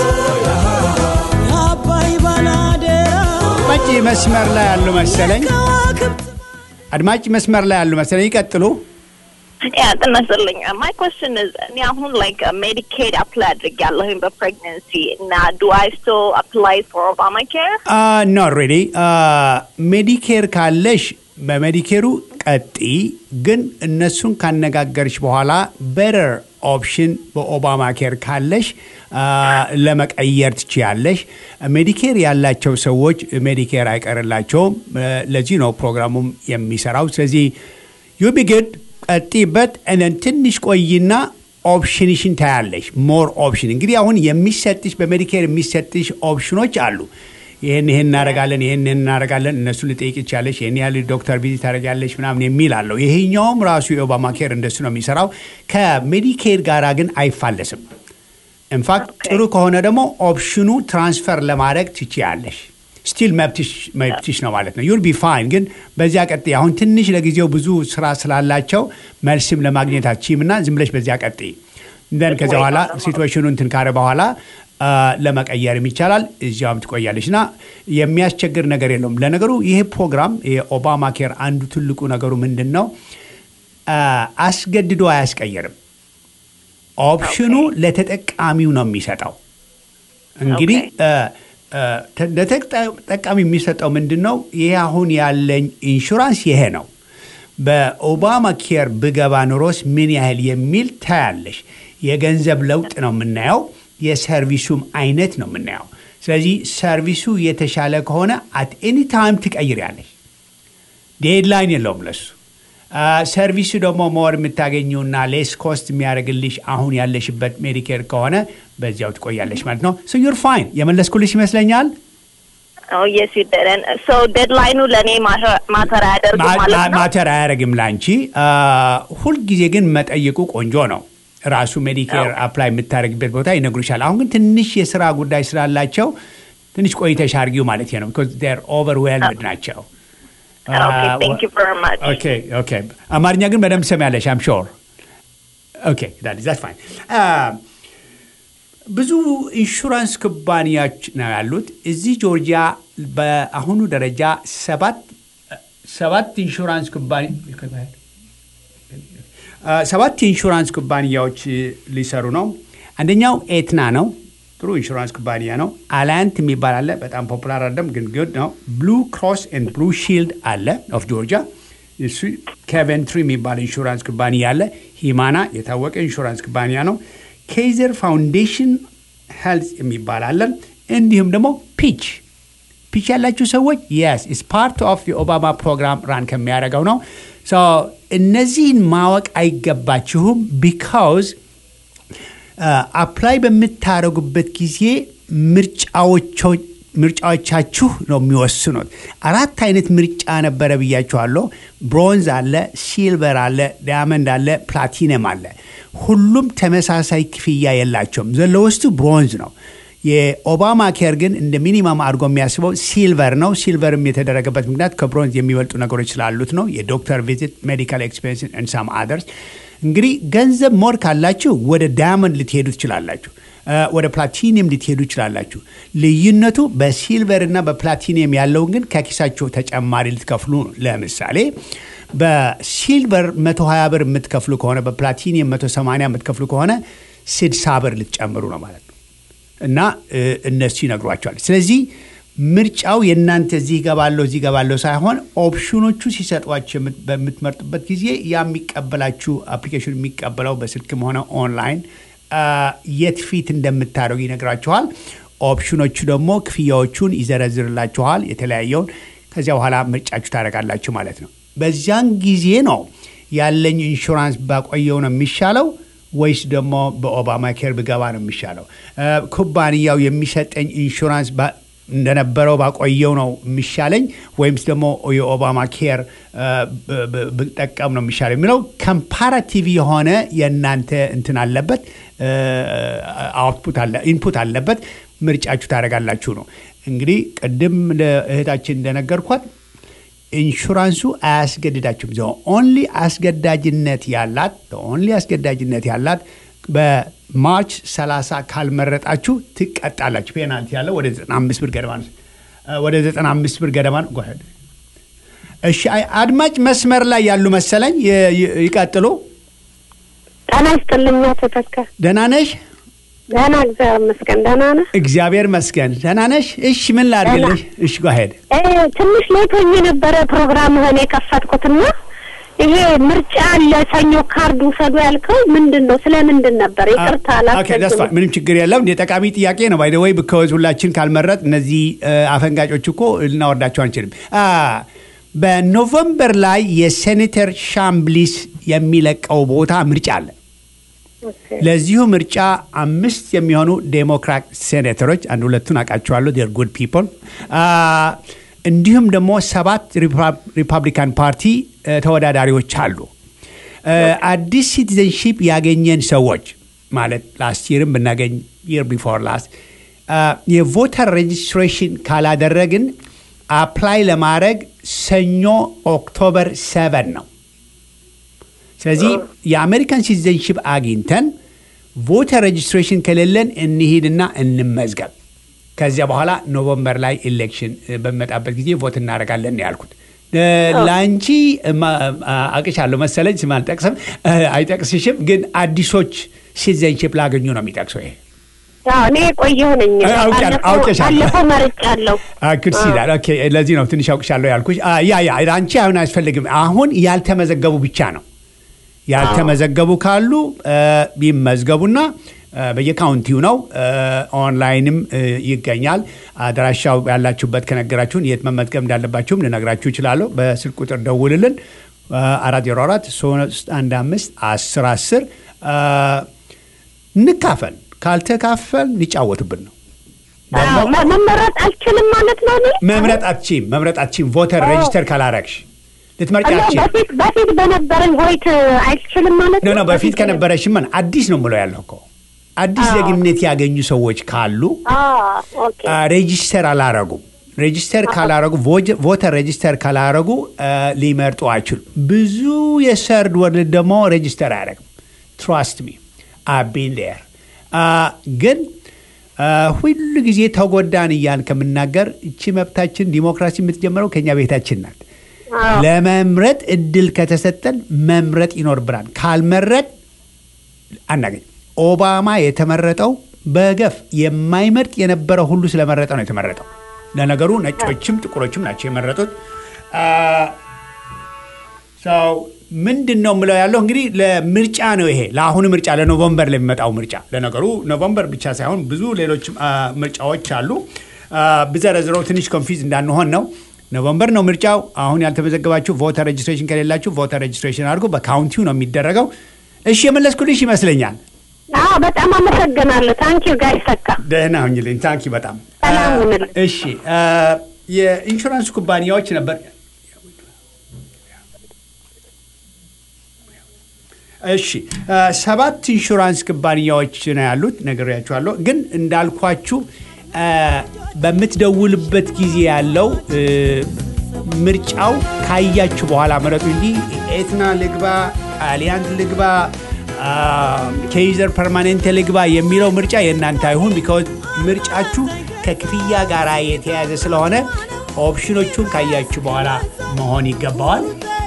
የአባይ ባላደራ አድማጭ መስመር ላይ ያሉ መሰለኝ። ከዋክብት አድማጭ መስመር ላይ ያሉ መሰለኝ። ይቀጥሉ። ያ ጤና ይስጥልኝ ማይ ኮስችን እኔ አሁን ላይክ ሜዲኬድ አፕላይ አድርጌያለሁኝ በፕሬግነንሲ እና ዱ አይ ስቲል አፕላይ ፎር ኦባማ ኬር ኖ ሬዲ ሜዲኬር ካለሽ በሜዲኬሩ ቀጢ፣ ግን እነሱን ካነጋገርሽ በኋላ በረር ኦፕሽን በኦባማ ኬር ካለሽ አ፣ ለመቀየር ትችያለሽ። ሜዲኬር ያላቸው ሰዎች ሜዲኬር አይቀርላቸውም። አ፣ ለዚህ ነው ፕሮግራሙም የሚሰራው። ስለዚህ ዩ ቢ ግድ ቀጢበት፣ እነን ትንሽ ቆይና ኦፕሽንሽን ታያለሽ። ሞር ኦፕሽን እንግዲህ አሁን የሚሰጥሽ በሜዲኬር የሚሰጥሽ ኦፕሽኖች አሉ። ይህን ይህን እናደርጋለን ይህን ይህን እናደርጋለን እነሱ ልጠይቅ ይቻለሽ ይህን ያህል ዶክተር ቪዚት ታደርጊያለሽ ምናምን የሚል አለው። ይሄኛውም ራሱ የኦባማ ኬር እንደሱ ነው የሚሰራው። ከሜዲኬር ጋር ግን አይፋለስም። ኢንፋክት ጥሩ ከሆነ ደግሞ ኦፕሽኑ ትራንስፈር ለማድረግ ትችያለሽ። ስቲል መብትሽ ነው ማለት ነው። ዩል ቢ ፋይን። ግን በዚያ ቀጥ አሁን ትንሽ ለጊዜው ብዙ ስራ ስላላቸው መልስም ለማግኘት አትችይም እና ዝም ብለሽ በዚያ ቀጥ ደን ከዚያ በኋላ ሲትዌሽኑ እንትን ካረ በኋላ ለመቀየርም ይቻላል። እዚያውም ትቆያለች እና የሚያስቸግር ነገር የለውም። ለነገሩ ይሄ ፕሮግራም የኦባማ ኬር አንዱ ትልቁ ነገሩ ምንድን ነው? አስገድዶ አያስቀየርም። ኦፕሽኑ ለተጠቃሚው ነው የሚሰጠው። እንግዲህ ለተጠቃሚ የሚሰጠው ምንድን ነው? ይሄ አሁን ያለኝ ኢንሹራንስ ይሄ ነው። በኦባማ ኬር ብገባ ኑሮስ ምን ያህል የሚል ታያለሽ። የገንዘብ ለውጥ ነው የምናየው። የሰርቪሱም አይነት ነው የምናየው። ስለዚህ ሰርቪሱ የተሻለ ከሆነ አት ኤኒ ታይም ትቀይሪያለሽ። ዴድላይን የለውም ለሱ። ሰርቪሱ ደግሞ ሞር የምታገኘውና ሌስ ኮስት የሚያደርግልሽ አሁን ያለሽበት ሜዲኬር ከሆነ በዚያው ትቆያለሽ ማለት ነው። ሶ ዩር ፋይን። የመለስኩልሽ ይመስለኛል። የስ ይደረን ሶ ዴድላይኑ ለእኔ ማተር አያደርግም ማለት ነው። ማተር አያደርግም ላንቺ። ሁልጊዜ ግን መጠየቁ ቆንጆ ነው። ራሱ ሜዲኬር አፕላይ የምታደርግበት ቦታ ይነግሩሻል። አሁን ግን ትንሽ የስራ ጉዳይ ስላላቸው ትንሽ ቆይተሽ አርጊው ማለት ነው። ቢኮዝ ዜር ኦቨርዌልምድ ናቸው። Okay, thank you very much. ኦኬ ኦኬ። አማርኛ ግን በደንብ ትሰሚያለሽ አም ሾር። ኦኬ ዛት ፋይን። ብዙ ኢንሹራንስ ኩባንያዎች ነው ያሉት እዚህ ጆርጂያ። በአሁኑ ደረጃ ሰባት ሰባት ኢንሹራንስ ኩባንያ ሰባት የኢንሹራንስ ኩባንያዎች ሊሰሩ ነው። አንደኛው ኤትና ነው። ጥሩ ኢንሹራንስ ኩባንያ ነው። አላያንት የሚባል አለ። በጣም ፖፑላር አይደለም ግን ጉድ ነው። ብሉ ክሮስ ኤንድ ብሉ ሺልድ አለ ኦፍ ጆርጂያ። እሱ ከቨንትሪ የሚባል ኢንሹራንስ ኩባንያ አለ። ሂማና የታወቀ ኢንሹራንስ ኩባንያ ነው። ኬዘር ፋውንዴሽን ሄልዝ የሚባል አለ። እንዲሁም ደግሞ ፒች ፒች ያላችሁ ሰዎች የስ ኢስ ፓርት ኦፍ የኦባማ ፕሮግራም ራን ከሚያደርገው ነው። እነዚህን ማወቅ አይገባችሁም ቢካውዝ አፕላይ በምታደርጉበት ጊዜ ምርጫዎቻችሁ ነው የሚወስኑት። አራት አይነት ምርጫ ነበረ ብያችኋለሁ። ብሮንዝ አለ፣ ሲልቨር አለ፣ ዳያመንድ አለ፣ ፕላቲነም አለ። ሁሉም ተመሳሳይ ክፍያ የላቸውም። ዘለወስቱ ብሮንዝ ነው። የኦባማ ኬር ግን እንደ ሚኒማም አድርጎ የሚያስበው ሲልቨር ነው። ሲልቨርም የተደረገበት ምክንያት ከብሮንዝ የሚበልጡ ነገሮች ስላሉት ነው። የዶክተር ቪዚት፣ ሜዲካል ኤክስፔንስ ሳም አደርስ። እንግዲህ ገንዘብ ሞር ካላችሁ ወደ ዳያመንድ ልትሄዱ ትችላላችሁ። ወደ ፕላቲኒየም ልትሄዱ ይችላላችሁ። ልዩነቱ በሲልቨር እና በፕላቲኒየም ያለውን ግን ከኪሳቸው ተጨማሪ ልትከፍሉ ነው። ለምሳሌ በሲልቨር 120 ብር የምትከፍሉ ከሆነ በፕላቲኒየም 180 የምትከፍሉ ከሆነ 60 ብር ልትጨምሩ ነው ማለት ነው። እና እነሱ ይነግሯቸዋል። ስለዚህ ምርጫው የእናንተ እዚህ ገባለሁ እዚህ ገባለሁ ሳይሆን ኦፕሽኖቹ ሲሰጧቸው በምትመርጡበት ጊዜ ያ የሚቀበላችሁ አፕሊኬሽን የሚቀበለው በስልክም ሆነ ኦንላይን የት ፊት እንደምታደርጉ ይነግራችኋል። ኦፕሽኖቹ ደግሞ ክፍያዎቹን ይዘረዝርላችኋል የተለያየውን። ከዚያ በኋላ ምርጫችሁ ታደርጋላችሁ ማለት ነው። በዚያን ጊዜ ነው ያለኝ ኢንሹራንስ ባቆየው ነው የሚሻለው ወይስ ደግሞ በኦባማ ኬር ብገባ ነው የሚሻለው? ኩባንያው የሚሰጠኝ ኢንሹራንስ እንደነበረው ባቆየው ነው የሚሻለኝ ወይምስ ደግሞ የኦባማ ኬር ብጠቀም ነው የሚሻለው የሚለው ከምፓራቲቭ የሆነ የእናንተ እንትን አለበት አውትፑት አለ ኢንፑት አለበት። ምርጫችሁ ታደርጋላችሁ ነው እንግዲህ ቅድም ለእህታችን እንደነገርኳት ኢንሹራንሱ አያስገድዳችሁም። ዘ ኦንሊ አስገዳጅነት ያላት ኦንሊ አስገዳጅነት ያላት በማርች 30 ካልመረጣችሁ ትቀጣላችሁ። ፔናልቲ ያለው ወደ 95 ብር ገደማ ነው። ወደ 95 ብር ገደማ ነው። እሺ፣ አድማጭ መስመር ላይ ያሉ መሰለኝ። ይቀጥሉ። ጤና ይስጥልኝ አቶ ተካ። ደህና ነሽ? ደህና እግዚአብሔር ይመስገን። ደህና ነህ? እግዚአብሔር መስገን ደህና ነሽ? እሺ፣ ምን ላድርግልሽ? እሺ፣ ጓሄድ ትንሽ ሌት ሆኜ የነበረ ፕሮግራምህን የከፈትኩትና ይሄ ምርጫ አለ ሰኞ ካርድ ውሰዱ ያልከው ምንድን ነው? ስለ ምንድን ነበር? ይቅርታ አላስፈ ምንም ችግር የለም። የጠቃሚ ጥያቄ ነው። ባይ ወይ ብከወዝ ሁላችን ካልመረጥ እነዚህ አፈንጋጮች እኮ ልናወርዳቸው አንችልም። በኖቨምበር ላይ የሴኔተር ሻምብሊስ የሚለቀው ቦታ ምርጫ አለ። ለዚሁ ምርጫ አምስት የሚሆኑ ዴሞክራት ሴኔተሮች አንድ ሁለቱን አውቃቸዋለሁ፣ ዴር ጉድ ፒፕል እንዲሁም ደግሞ ሰባት ሪፐብሊካን ፓርቲ ተወዳዳሪዎች አሉ። አዲስ ሲቲዘንሺፕ ያገኘን ሰዎች ማለት ላስት ይርም ብናገኝ ይር ቢፎር ላስት የቮተር ሬጅስትሬሽን ካላደረግን አፕላይ ለማድረግ ሰኞ ኦክቶበር ሰቨን ነው። ስለዚህ የአሜሪካን ሲቲዘንሺፕ አግኝተን ቮተር ሬጅስትሬሽን ከሌለን እንሂድና እንመዝገብ። ከዚያ በኋላ ኖቨምበር ላይ ኤሌክሽን በሚመጣበት ጊዜ ቮት እናደርጋለን ያልኩት። ለአንቺ አቅሻለሁ መሰለኝ ስም አልጠቅስም፣ አይጠቅስሽም። ግን አዲሶች ሲቲዘንሺፕ ላገኙ ነው የሚጠቅሰው ይሄ እኔ ቆየሁ ነኝ። ባለፈው መርጫለሁ። ክርስ ይላል። ኦኬ፣ ለዚህ ነው ትንሽ አውቅሻለሁ ያልኩሽ። ያ ያ አንቺ አሁን አያስፈልግም። አሁን ያልተመዘገቡ ብቻ ነው። ያልተመዘገቡ ካሉ ቢመዝገቡና በየካውንቲው ነው። ኦንላይንም ይገኛል። አድራሻው ያላችሁበት ከነገራችሁን የት መመዝገብ እንዳለባችሁም ልነግራችሁ ይችላለሁ። በስልክ ቁጥር ደውልልን። አራት ዜሮ አራት ሶስት አንድ አምስት አስር አስር እንካፈል። ካልተካፈል ሊጫወቱብን ነው። መመረጥ አልችልም ማለት ነው። መምረጥ አትችም። መምረጥ አትችም። ቮተር ሬጅስተር ካላረግሽ ልትመርጭ አትችም። በፊት በነበረኝ ሆይት አይችልም ማለት ነው። በፊት ከነበረሽማ አዲስ ነው ምለው ያለሁ እኮ አዲስ ዜግነት ያገኙ ሰዎች ካሉ ሬጂስተር አላረጉም። ሬጂስተር ካላረጉ ቮተር ሬጂስተር ካላረጉ ሊመርጡ አይችሉም። ብዙ የሰርድ ወርልድ ደግሞ ሬጂስተር አያደረግም። ትራስት ሚ አቢን ዴር ግን ሁሉ ጊዜ ተጎዳን እያን ከምናገር እቺ መብታችን ዲሞክራሲ የምትጀምረው ከኛ ቤታችን ናት። ለመምረጥ እድል ከተሰጠን መምረጥ ይኖርብናል። ካልመረጥ አናገኝ። ኦባማ የተመረጠው በገፍ የማይመርጥ የነበረ ሁሉ ስለመረጠ ነው የተመረጠው። ለነገሩ ነጮችም ጥቁሮችም ናቸው የመረጡት። ሰው ምንድን ነው የምለው ያለው እንግዲህ ለምርጫ ነው ይሄ ለአሁኑ ምርጫ ለኖቨምበር ለሚመጣው ምርጫ። ለነገሩ ኖቨምበር ብቻ ሳይሆን ብዙ ሌሎች ምርጫዎች አሉ። ብዘረዝረው ትንሽ ኮንፊዝ እንዳንሆን ነው። ኖቨምበር ነው ምርጫው። አሁን ያልተመዘገባችሁ ቮተር ሬጅስትሬሽን ከሌላችሁ ቮተር ሬጅስትሬሽን አድርጎ በካውንቲው ነው የሚደረገው። እሺ የመለስኩልሽ ይመስለኛል። አዎ በጣም አመሰግናለሁ። ታንኪዩ ጋር ይሰካ ደህና ሁኝልኝ። ታንኪ በጣም ሰላም ሁንልኝ። እሺ የኢንሹራንስ ኩባንያዎች ነበር እሺ ሰባት ኢንሹራንስ ኩባንያዎች ነው ያሉት ነግሬያችኋለሁ። ግን እንዳልኳችሁ በምትደውልበት ጊዜ ያለው ምርጫው ካያችሁ በኋላ መረጡ እንጂ ኤትና ልግባ፣ አሊያንት ልግባ፣ ኬይዘር ፐርማኔንት ልግባ የሚለው ምርጫ የእናንተ አይሁን። ቢካዝ ምርጫችሁ ከክፍያ ጋር የተያያዘ ስለሆነ ኦፕሽኖቹን ካያችሁ በኋላ መሆን ይገባዋል።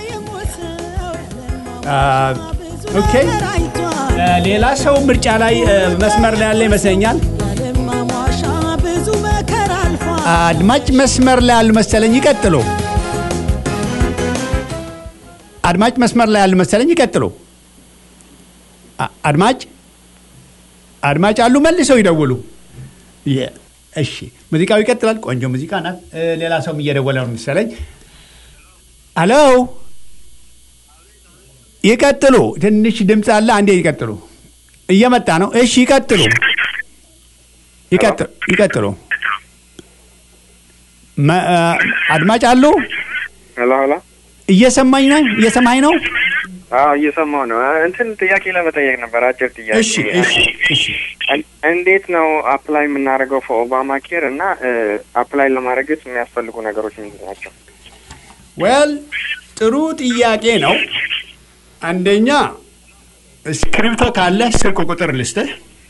ኦኬ ሌላ ሰው ምርጫ ላይ መስመር ላይ ያለ ይመስለኛል። ብዙ መከራ አልፏል። አድማጭ መስመር ላይ ያሉ መሰለኝ። ይቀጥሉ። አድማጭ መስመር ላይ ያሉ መሰለኝ። ይቀጥሉ። አ- አድማጭ አድማጭ አሉ፣ መልሰው ይደውሉ። የ- እሺ፣ ሙዚቃው ይቀጥላል። ቆንጆ ሙዚቃ ናት። እ፣ ሌላ ሰውም እየደወለ ነው መሰለኝ። አሎ፣ ይቀጥሉ። ትንሽ ድምፅ አለ። አንዴ ይቀጥሉ። እየመጣ ነው። እሺ፣ ይቀጥሉ። ይቀጥሉ። ይቀጥሉ። መ- አ፣ አድማጭ አሉ። ሄሎ ሄሎ። እየሰማኝ ነው። እየሰማኝ ነው። አዎ እየሰማሁ ነው። እንትን ጥያቄ ለመጠየቅ ነበር፣ አጭር ጥያቄ። እሺ፣ እሺ፣ እሺ። እን- እንዴት ነው አፕላይ የምናደርገው ኦባማ ኬር እና አፕላይ ለማድረግስ የሚያስፈልጉ ነገሮች ምንድን ናቸው? ዌል ጥሩ ጥያቄ ነው። አንደኛ እስክሪብቶ ካለ ስልክ ቁጥር ልስጥህ።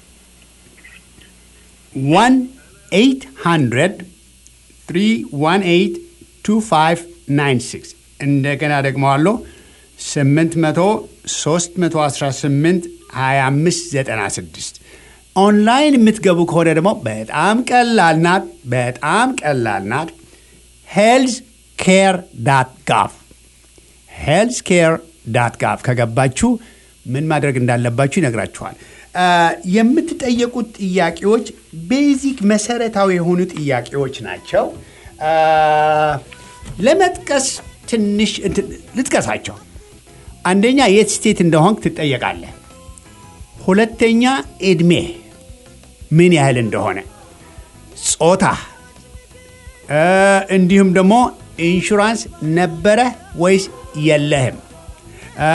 ዋን ኤይት ሀንድረድ ትሪ ዋን ኤይት ቱ ፋይቭ ናይን ሲክስ እንደገና ደግመዋለሁ ስምንት መቶ ሶስት መቶ አስራ ስምንት ሀያ አምስት ዘጠና ስድስት ኦንላይን የምትገቡ ከሆነ ደግሞ በጣም ቀላል ናት። በጣም ቀላል ናት። ሄልዝ ኬር ዳት ጋቭ ሄልዝ ኬር ዳት ጋቭ ከገባችሁ ምን ማድረግ እንዳለባችሁ ይነግራችኋል። አ፣ የምትጠየቁት ጥያቄዎች ቤዚክ መሰረታዊ የሆኑ ጥያቄዎች ናቸው። አ፣ ለመጥቀስ ትንሽ እንትን ልጥቀሳቸው። አንደኛ የት ስቴት እንደሆንክ ትጠየቃለህ። ሁለተኛ እድሜ ምን ያህል እንደሆነ፣ ጾታ እ፣ እንዲሁም ደግሞ ኢንሹራንስ ነበረ ወይስ የለህም። እ፣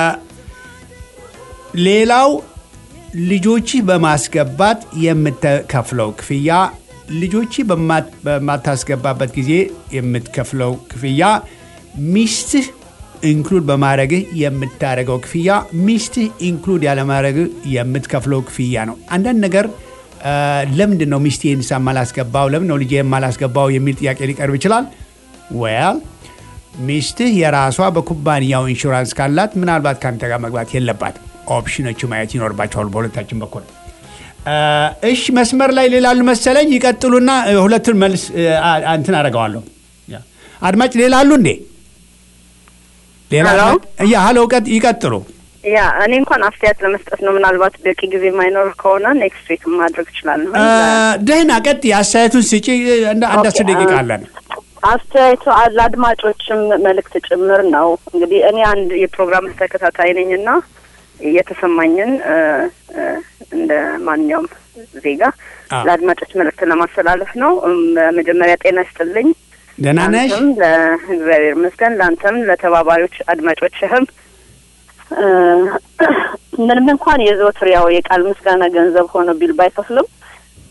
ሌላው ልጆችህ በማስገባት የምትከፍለው ክፍያ፣ ልጆችህ በማ- በማታስገባበት ጊዜ የምትከፍለው ክፍያ፣ ሚስትህ ኢንክሉድ በማድረግህ የምታደርገው ክፍያ፣ ሚስትህ ኢንክሉድ ያለማድረግህ የምትከፍለው ክፍያ ነው። አንዳንድ ነገር እ፣ ለምንድን ነው ሚስቴን ሳ ማላስገባው ለምን ነው ልጄ የማላስገባው የሚል ጥያቄ ሊቀርብ ይችላል። ወያል ሚስትህ የራሷ በኩባንያው ኢንሹራንስ ካላት ምናልባት ከአንተ ጋር መግባት የለባትም። ኦፕሽኖቹ ማየት ይኖርባቸዋል በሁለታችን በኩል። እ፣ እሺ መስመር ላይ ሌላሉ መሰለኝ። ይቀጥሉና እ፣ ሁለቱን መልስ እ፣ አ- እንትን አደርገዋለሁ። ያ። አድማጭ ሌላ አሉ እንዴ? ሌላ ሄሎ? ያ ሀሎ፣ ቀጥ- ይቀጥሉ። ያ እኔ እንኳን አስተያየት ለመስጠት ነው። ምናልባት በቂ ጊዜ የማይኖር ከሆነ ኔክስት ዊክ ማድረግ እችላለሁ። እ፣ ደህና ቀጥ አስተያየቱን ስጪ። እንደ አንድ አስር ኦኬ፣ ደቂቃ አ- አለን። አስተያየቱ አ- ለአድማጮችም መልእክት ጭምር ነው። እንግዲህ እኔ አንድ የፕሮግራም ተከታታይ ነኝ እና የተሰማኝን እ፣ እ፣ እንደ ማንኛውም ዜጋ አዎ። ለአድማጮች መልእክት ለማስተላለፍ ነው። እም፣ በመጀመሪያ ጤና ይስጥልኝ። ደህና ነሽ? ለአንተም ለእግዚአብሔር ይመስገን፣ ለአንተም ለተባባሪዎች አድማጮችህም እ፣ ምንም እንኳን የዘወትር ያው የቃል ምስጋና ገንዘብ ሆኖ ቢል ባይከፍልም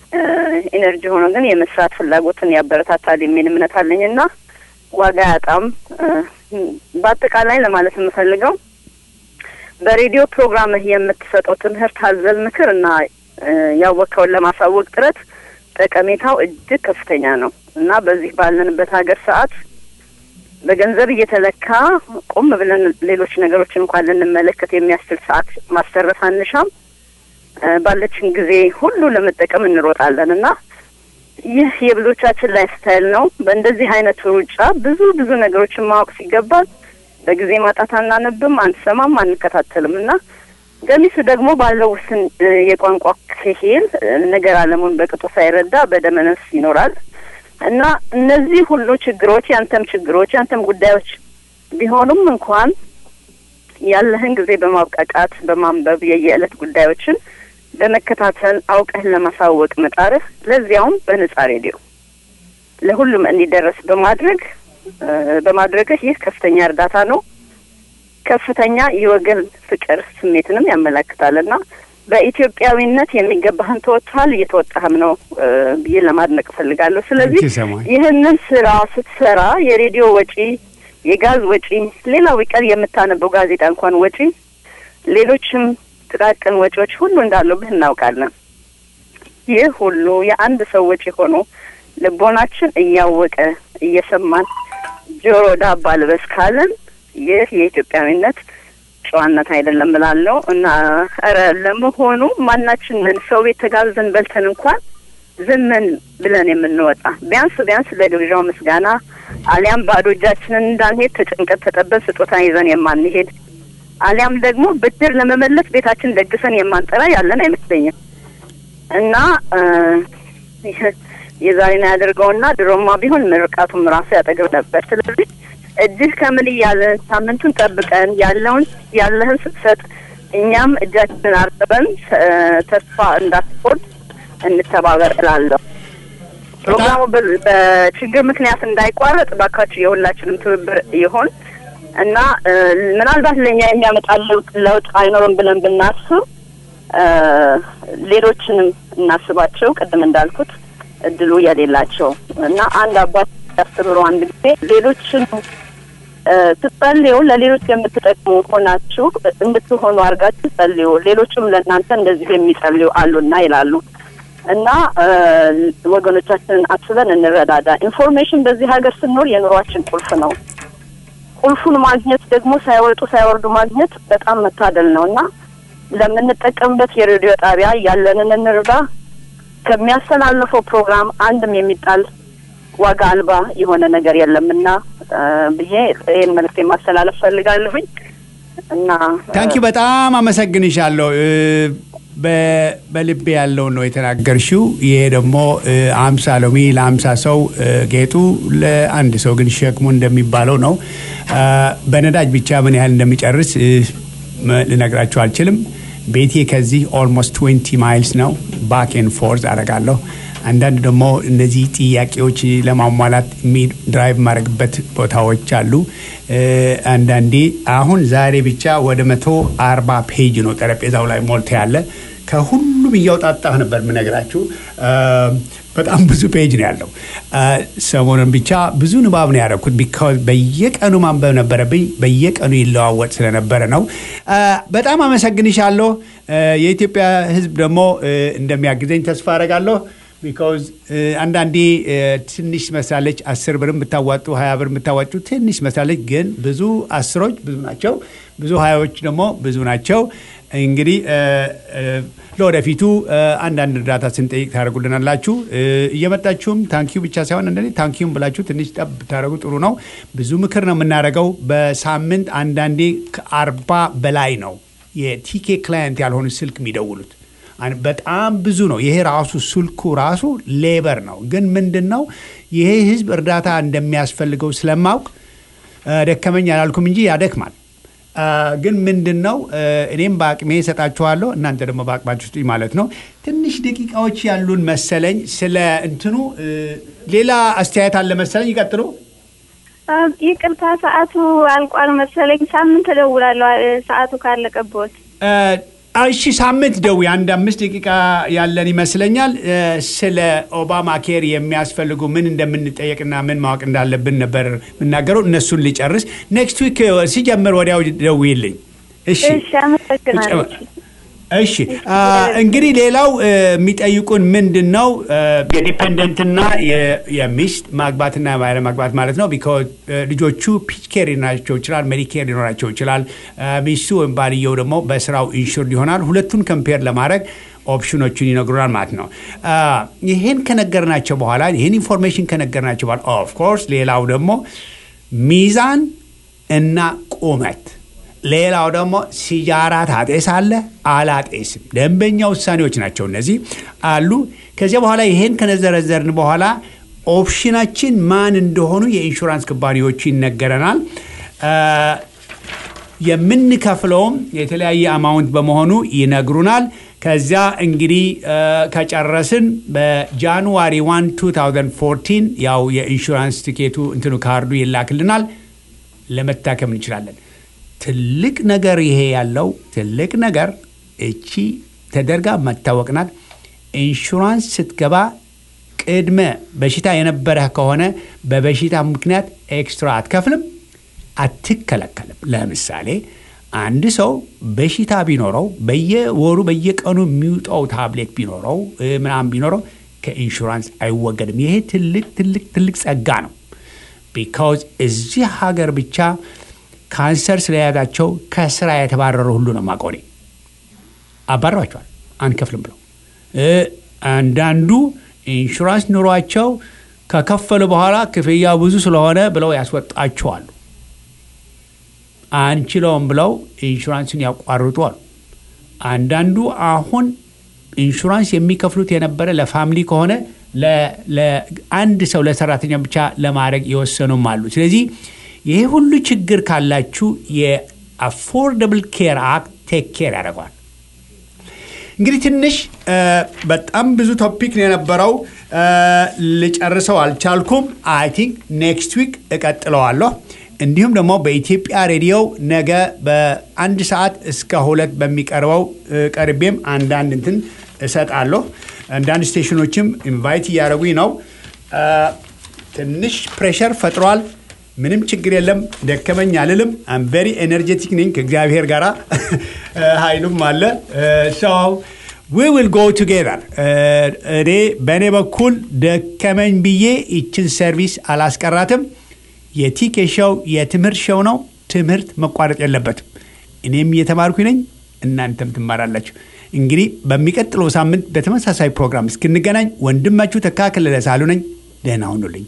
ኢነርጂ ሆኖ ግን የመስራት ፍላጎትን ያበረታታል የሚል እምነት አለኝ እና ዋጋ ያጣም። በአጠቃላይ ለማለት የምፈልገው በሬዲዮ ፕሮግራምህ የምትሰጠው ትምህርት አዘል ምክር እና ያወቅከውን ለማሳወቅ ጥረት ጠቀሜታው እጅግ ከፍተኛ ነው እና በዚህ ባለንበት ሀገር ሰዓት በገንዘብ እየተለካ ቆም ብለን ሌሎች ነገሮችን እንኳን ልንመለከት የሚያስችል ሰዓት ማስተረፍ አንሻም። ባለችን ጊዜ ሁሉ ለመጠቀም እንሮጣለን እና ይህ የብዙዎቻችን ላይፍ ስታይል ነው። በእንደዚህ አይነቱ ሩጫ ብዙ ብዙ ነገሮችን ማወቅ ሲገባል በጊዜ ማጣት አናነብም፣ አንሰማም፣ አንከታተልም እና ገሚሱ ደግሞ ባለው ውስን የቋንቋ ክሂል ነገር አለሙን በቅጡ ሳይረዳ በደመነፍስ ይኖራል እና እነዚህ ሁሉ ችግሮች ያንተም ችግሮች ያንተም ጉዳዮች ቢሆኑም እንኳን ያለህን ጊዜ በማብቃቃት በማንበብ የየዕለት ጉዳዮችን በመከታተል አውቀህን ለማሳወቅ መጣርህ ለዚያውም በነጻ ሬዲዮ ለሁሉም እንዲደረስ በማድረግ በማድረግህ ይህ ከፍተኛ እርዳታ ነው። ከፍተኛ የወገን ፍቅር ስሜትንም ያመላክታልና በኢትዮጵያዊነት የሚገባህን ተወጥተሃል፣ እየተወጣህም ነው ብዬ ለማድነቅ እፈልጋለሁ። ስለዚህ ይህንን ስራ ስትሰራ የሬዲዮ ወጪ፣ የጋዝ ወጪ፣ ሌላው ቢቀር የምታነበው ጋዜጣ እንኳን ወጪ፣ ሌሎችም ጥቃቅን ወጪዎች ሁሉ እንዳሉብህ እናውቃለን። ይህ ሁሉ የአንድ ሰው ወጪ ሆኖ ልቦናችን እያወቀ እየሰማን ጆሮ ዳባ ልበስ ካለን ይህ የኢትዮጵያዊነት ጨዋነት አይደለም እላለሁ እና ኧረ ለመሆኑ ማናችንን ሰው ቤት ተጋብዘን በልተን እንኳን ዝምን ብለን የምንወጣ ቢያንስ ቢያንስ ለግብዣው ምስጋና አሊያም ባዶ እጃችንን እንዳንሄድ ተጭንቀት ተጠበን ስጦታ ይዘን የማንሄድ አሊያም ደግሞ ብድር ለመመለስ ቤታችን ደግሰን የማንጠራ ያለን አይመስለኝም እና የዛሬን ያደርገውና ድሮማ ቢሆን ምርቃቱም ራሱ ያጠግብ ነበር። ስለዚህ እጅህ ከምን እያለ ሳምንቱን ጠብቀን ያለውን ያለህን ስትሰጥ እኛም እጃችንን አርጥበን ተስፋ እንዳትቆርጥ እንተባበር እላለሁ። ፕሮግራሙ በችግር ምክንያት እንዳይቋረጥ ባካችሁ የሁላችንም ትብብር ይሆን እና ምናልባት ለእኛ የሚያመጣ ለውጥ አይኖርም ብለን ብናስብ ሌሎችንም እናስባቸው። ቅድም እንዳልኩት እድሉ የሌላቸው እና አንድ አባት ያስተምሩ አንድ ጊዜ ሌሎችን ስትጸልዩ ለሌሎች የምትጠቅሙ ሆናችሁ እንድትሆኑ አድርጋችሁ ጸልዩ፣ ሌሎችም ለእናንተ እንደዚህ የሚጸልዩ አሉና ይላሉ። እና ወገኖቻችንን አስበን እንረዳዳ። ኢንፎርሜሽን በዚህ ሀገር ስንኖር የኑሯችን ቁልፍ ነው። ቁልፉን ማግኘት ደግሞ ሳይወጡ ሳይወርዱ ማግኘት በጣም መታደል ነው እና ለምንጠቀምበት የሬዲዮ ጣቢያ ያለንን እንርዳ። ከሚያስተላልፈው ፕሮግራም አንድም የሚጣል ዋጋ አልባ የሆነ ነገር የለምና ብዬ ይህን መልዕክት ማስተላለፍ ፈልጋለሁኝ እና ታንኪ በጣም አመሰግንሻለሁ። በልቤ ያለውን ነው የተናገርሽው። ይሄ ደግሞ አምሳ ሎሚ ለአምሳ ሰው ጌጡ ለአንድ ሰው ግን ሸክሙ እንደሚባለው ነው። በነዳጅ ብቻ ምን ያህል እንደሚጨርስ ልነግራችሁ አልችልም። ቤቴ ከዚህ ኦልሞስት 20 ማይልስ ነው። ባክ ኤንድ ፎርዝ አደርጋለሁ። አንዳንድ ደግሞ እነዚህ ጥያቄዎች ለማሟላት ድራይቭ ማድረግበት ቦታዎች አሉ። አንዳንዴ አሁን ዛሬ ብቻ ወደ መቶ አርባ ፔጅ ነው ጠረጴዛው ላይ ሞልቶ ያለ ከሁሉም እያውጣጣሁ ነበር የምነግራችሁ። በጣም ብዙ ፔጅ ነው ያለው። ሰሞኑን ብቻ ብዙ ንባብ ነው ያደረኩት። ቢካዝ በየቀኑ ማንበብ ነበረብኝ። በየቀኑ ይለዋወጥ ስለነበረ ነው። በጣም አመሰግንሻለሁ። የኢትዮጵያ ሕዝብ ደግሞ እንደሚያግዘኝ ተስፋ አደርጋለሁ። ቢካዝ አንዳንዴ ትንሽ መስላለች። አስር ብርም ብታዋጡ ሀያ ብር ብታዋጩ ትንሽ መስላለች፣ ግን ብዙ አስሮች ብዙ ናቸው፣ ብዙ ሀያዎች ደግሞ ብዙ ናቸው። እንግዲህ ለወደፊቱ አንዳንድ እርዳታ ስንጠይቅ ታደርጉልናላችሁ። እየመጣችሁም ታንኪዩ ብቻ ሳይሆን አንዳንዴ ታንኪዩም ብላችሁ ትንሽ ጠብ ብታደርጉ ጥሩ ነው። ብዙ ምክር ነው የምናደርገው። በሳምንት አንዳንዴ ከአርባ በላይ ነው የቲኬ ክላየንት ያልሆኑ ስልክ የሚደውሉት በጣም ብዙ ነው። ይሄ ራሱ ስልኩ ራሱ ሌበር ነው። ግን ምንድን ነው ይሄ ህዝብ እርዳታ እንደሚያስፈልገው ስለማውቅ ደከመኝ አላልኩም እንጂ ያደክማል። ግን ምንድን ነው እኔም በአቅሜ እሰጣችኋለሁ፣ እናንተ ደግሞ በአቅማችሁ ስጡኝ ማለት ነው። ትንሽ ደቂቃዎች ያሉን መሰለኝ። ስለ እንትኑ ሌላ አስተያየት አለ መሰለኝ። ይቀጥሉ። ይቅርታ ሰዓቱ አልቋል መሰለኝ። ሳምንት እደውላለሁ ሰዓቱ ካለቀቦት እሺ ሳምንት ደዊ አንድ አምስት ደቂቃ ያለን ይመስለኛል። እ፣ ስለ ኦባማ ኬር የሚያስፈልጉ ምን እንደምንጠየቅና ምን ማወቅ እንዳለብን ነበር የምናገረው። እነሱን ሊጨርስ ኔክስት ዊክ ሲጀምር ወዲያው ደውይልኝ። እሺ እሺ፣ አመሰግናለሁ። እሺ አ፣ እንግዲህ ሌላው እ፣ የሚጠይቁን ምንድን ነው እ፣ የዲፐንደንትና የ- የሚስት ማግባትና ያለ ማግባት ማለት ነው። ቢኮዝ ልጆቹ ፒች ኬር ሊኖራቸው ይችላል፣ ሜዲኬር ሊኖራቸው ይችላል። አ፣ ሚስቱ ወይም ባልየው ደግሞ በስራው ኢንሹርድ ይሆናል። ሁለቱን ከምፔር ለማድረግ ኦፕሽኖቹን ይነግሩናል ማለት ነው። አ፣ ይህን ከነገርናቸው በኋላ ይህን ኢንፎርሜሽን ከነገርናቸው በኋላ ኦፍኮርስ ሌላው ደግሞ ሚዛን እና ቁመት ሌላው ደግሞ ሲጃራ ታጤሳለህ አላጤስም። ደንበኛ ውሳኔዎች ናቸው እነዚህ አሉ። ከዚያ በኋላ ይሄን ከነዘረዘርን በኋላ ኦፕሽናችን ማን እንደሆኑ የኢንሹራንስ ኩባንያዎቹ ይነገረናል። አ፣ የምንከፍለውም የተለያየ አማውንት በመሆኑ ይነግሩናል። ከዚያ እንግዲህ አ፣ ከጨረስን በጃንዋሪ 1 2014 ያው የኢንሹራንስ ቲኬቱ እንትኑ ካርዱ ይላክልናል። ለመታከም እንችላለን። ትልቅ ነገር ይሄ ያለው ትልቅ ነገር እቺ ተደርጋ መታወቅ ናት። ኢንሹራንስ ስትገባ ቅድመ በሽታ የነበረህ ከሆነ በበሽታ ምክንያት ኤክስትራ አትከፍልም፣ አትከለከልም። ለምሳሌ አንድ ሰው በሽታ ቢኖረው በየወሩ በየቀኑ የሚውጠው ታብሌት ቢኖረው እ፣ ምናምን ቢኖረው ከኢንሹራንስ አይወገድም። ይሄ ትልቅ ትልቅ ትልቅ ጸጋ ነው። ቢካውዝ እዚህ ሀገር ብቻ ካንሰር ስለያዛቸው ከስራ የተባረሩ ሁሉ ነው ማቆኔ አባረዋቸዋል አንከፍልም ብለው እ፣ አንዳንዱ ኢንሹራንስ ኑሯቸው ከከፈሉ በኋላ ክፍያ ብዙ ስለሆነ ብለው ያስወጣቸዋሉ። አንችለውም ብለው ኢንሹራንስን ያቋርጡ አሉ። አንዳንዱ አሁን ኢንሹራንስ የሚከፍሉት የነበረ ለፋሚሊ ከሆነ ለ- ለአንድ ሰው ለሰራተኛ ብቻ ለማድረግ የወሰኑም አሉ። ስለዚህ ይሄ ሁሉ ችግር ካላችሁ የአፎርደብል ኬር አክት ቴክ ኬር ያደርገዋል። እንግዲህ ትንሽ እ፣ በጣም ብዙ ቶፒክ ነው የነበረው እ፣ ልጨርሰው አልቻልኩም። አይ ቲንክ ኔክስት ዊክ እቀጥለዋለሁ። እንዲሁም ደግሞ በኢትዮጵያ ሬዲዮ ነገ በአንድ ሰዓት እስከ ሁለት በሚቀርበው እ፣ ቀርቤም አንዳንድ እንትን እሰጣለሁ። አንዳንድ ስቴሽኖችም ኢንቫይት እያደረጉኝ ነው። እ፣ ትንሽ ፕሬሸር ፈጥሯል። ምንም ችግር የለም። ደከመኝ አልልም። አም ቬሪ ኤነርጀቲክ ነኝ ከእግዚአብሔር ጋር ኃይሉም አለ። ሰው ዊ ዊል ጎ ቱጌዘር። እኔ በእኔ በኩል ደከመኝ ብዬ ይችን ሰርቪስ አላስቀራትም። የቲኬ ሾው የትምህርት ሾው ነው። ትምህርት መቋረጥ የለበትም። እኔም እየተማርኩ ነኝ፣ እናንተም ትማራላችሁ። እንግዲህ በሚቀጥለው ሳምንት በተመሳሳይ ፕሮግራም እስክንገናኝ ወንድማችሁ ተካክለለ ሳሉ ነኝ። ደህና ሁኑልኝ።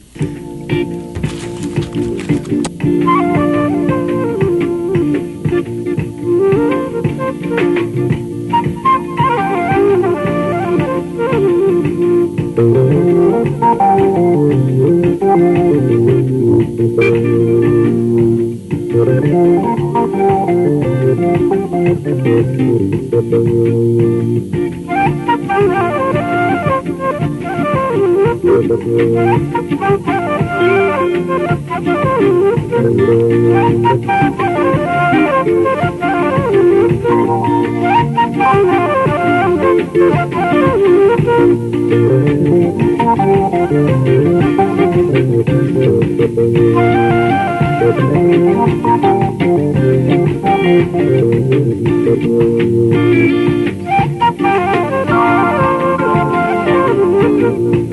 Thank you.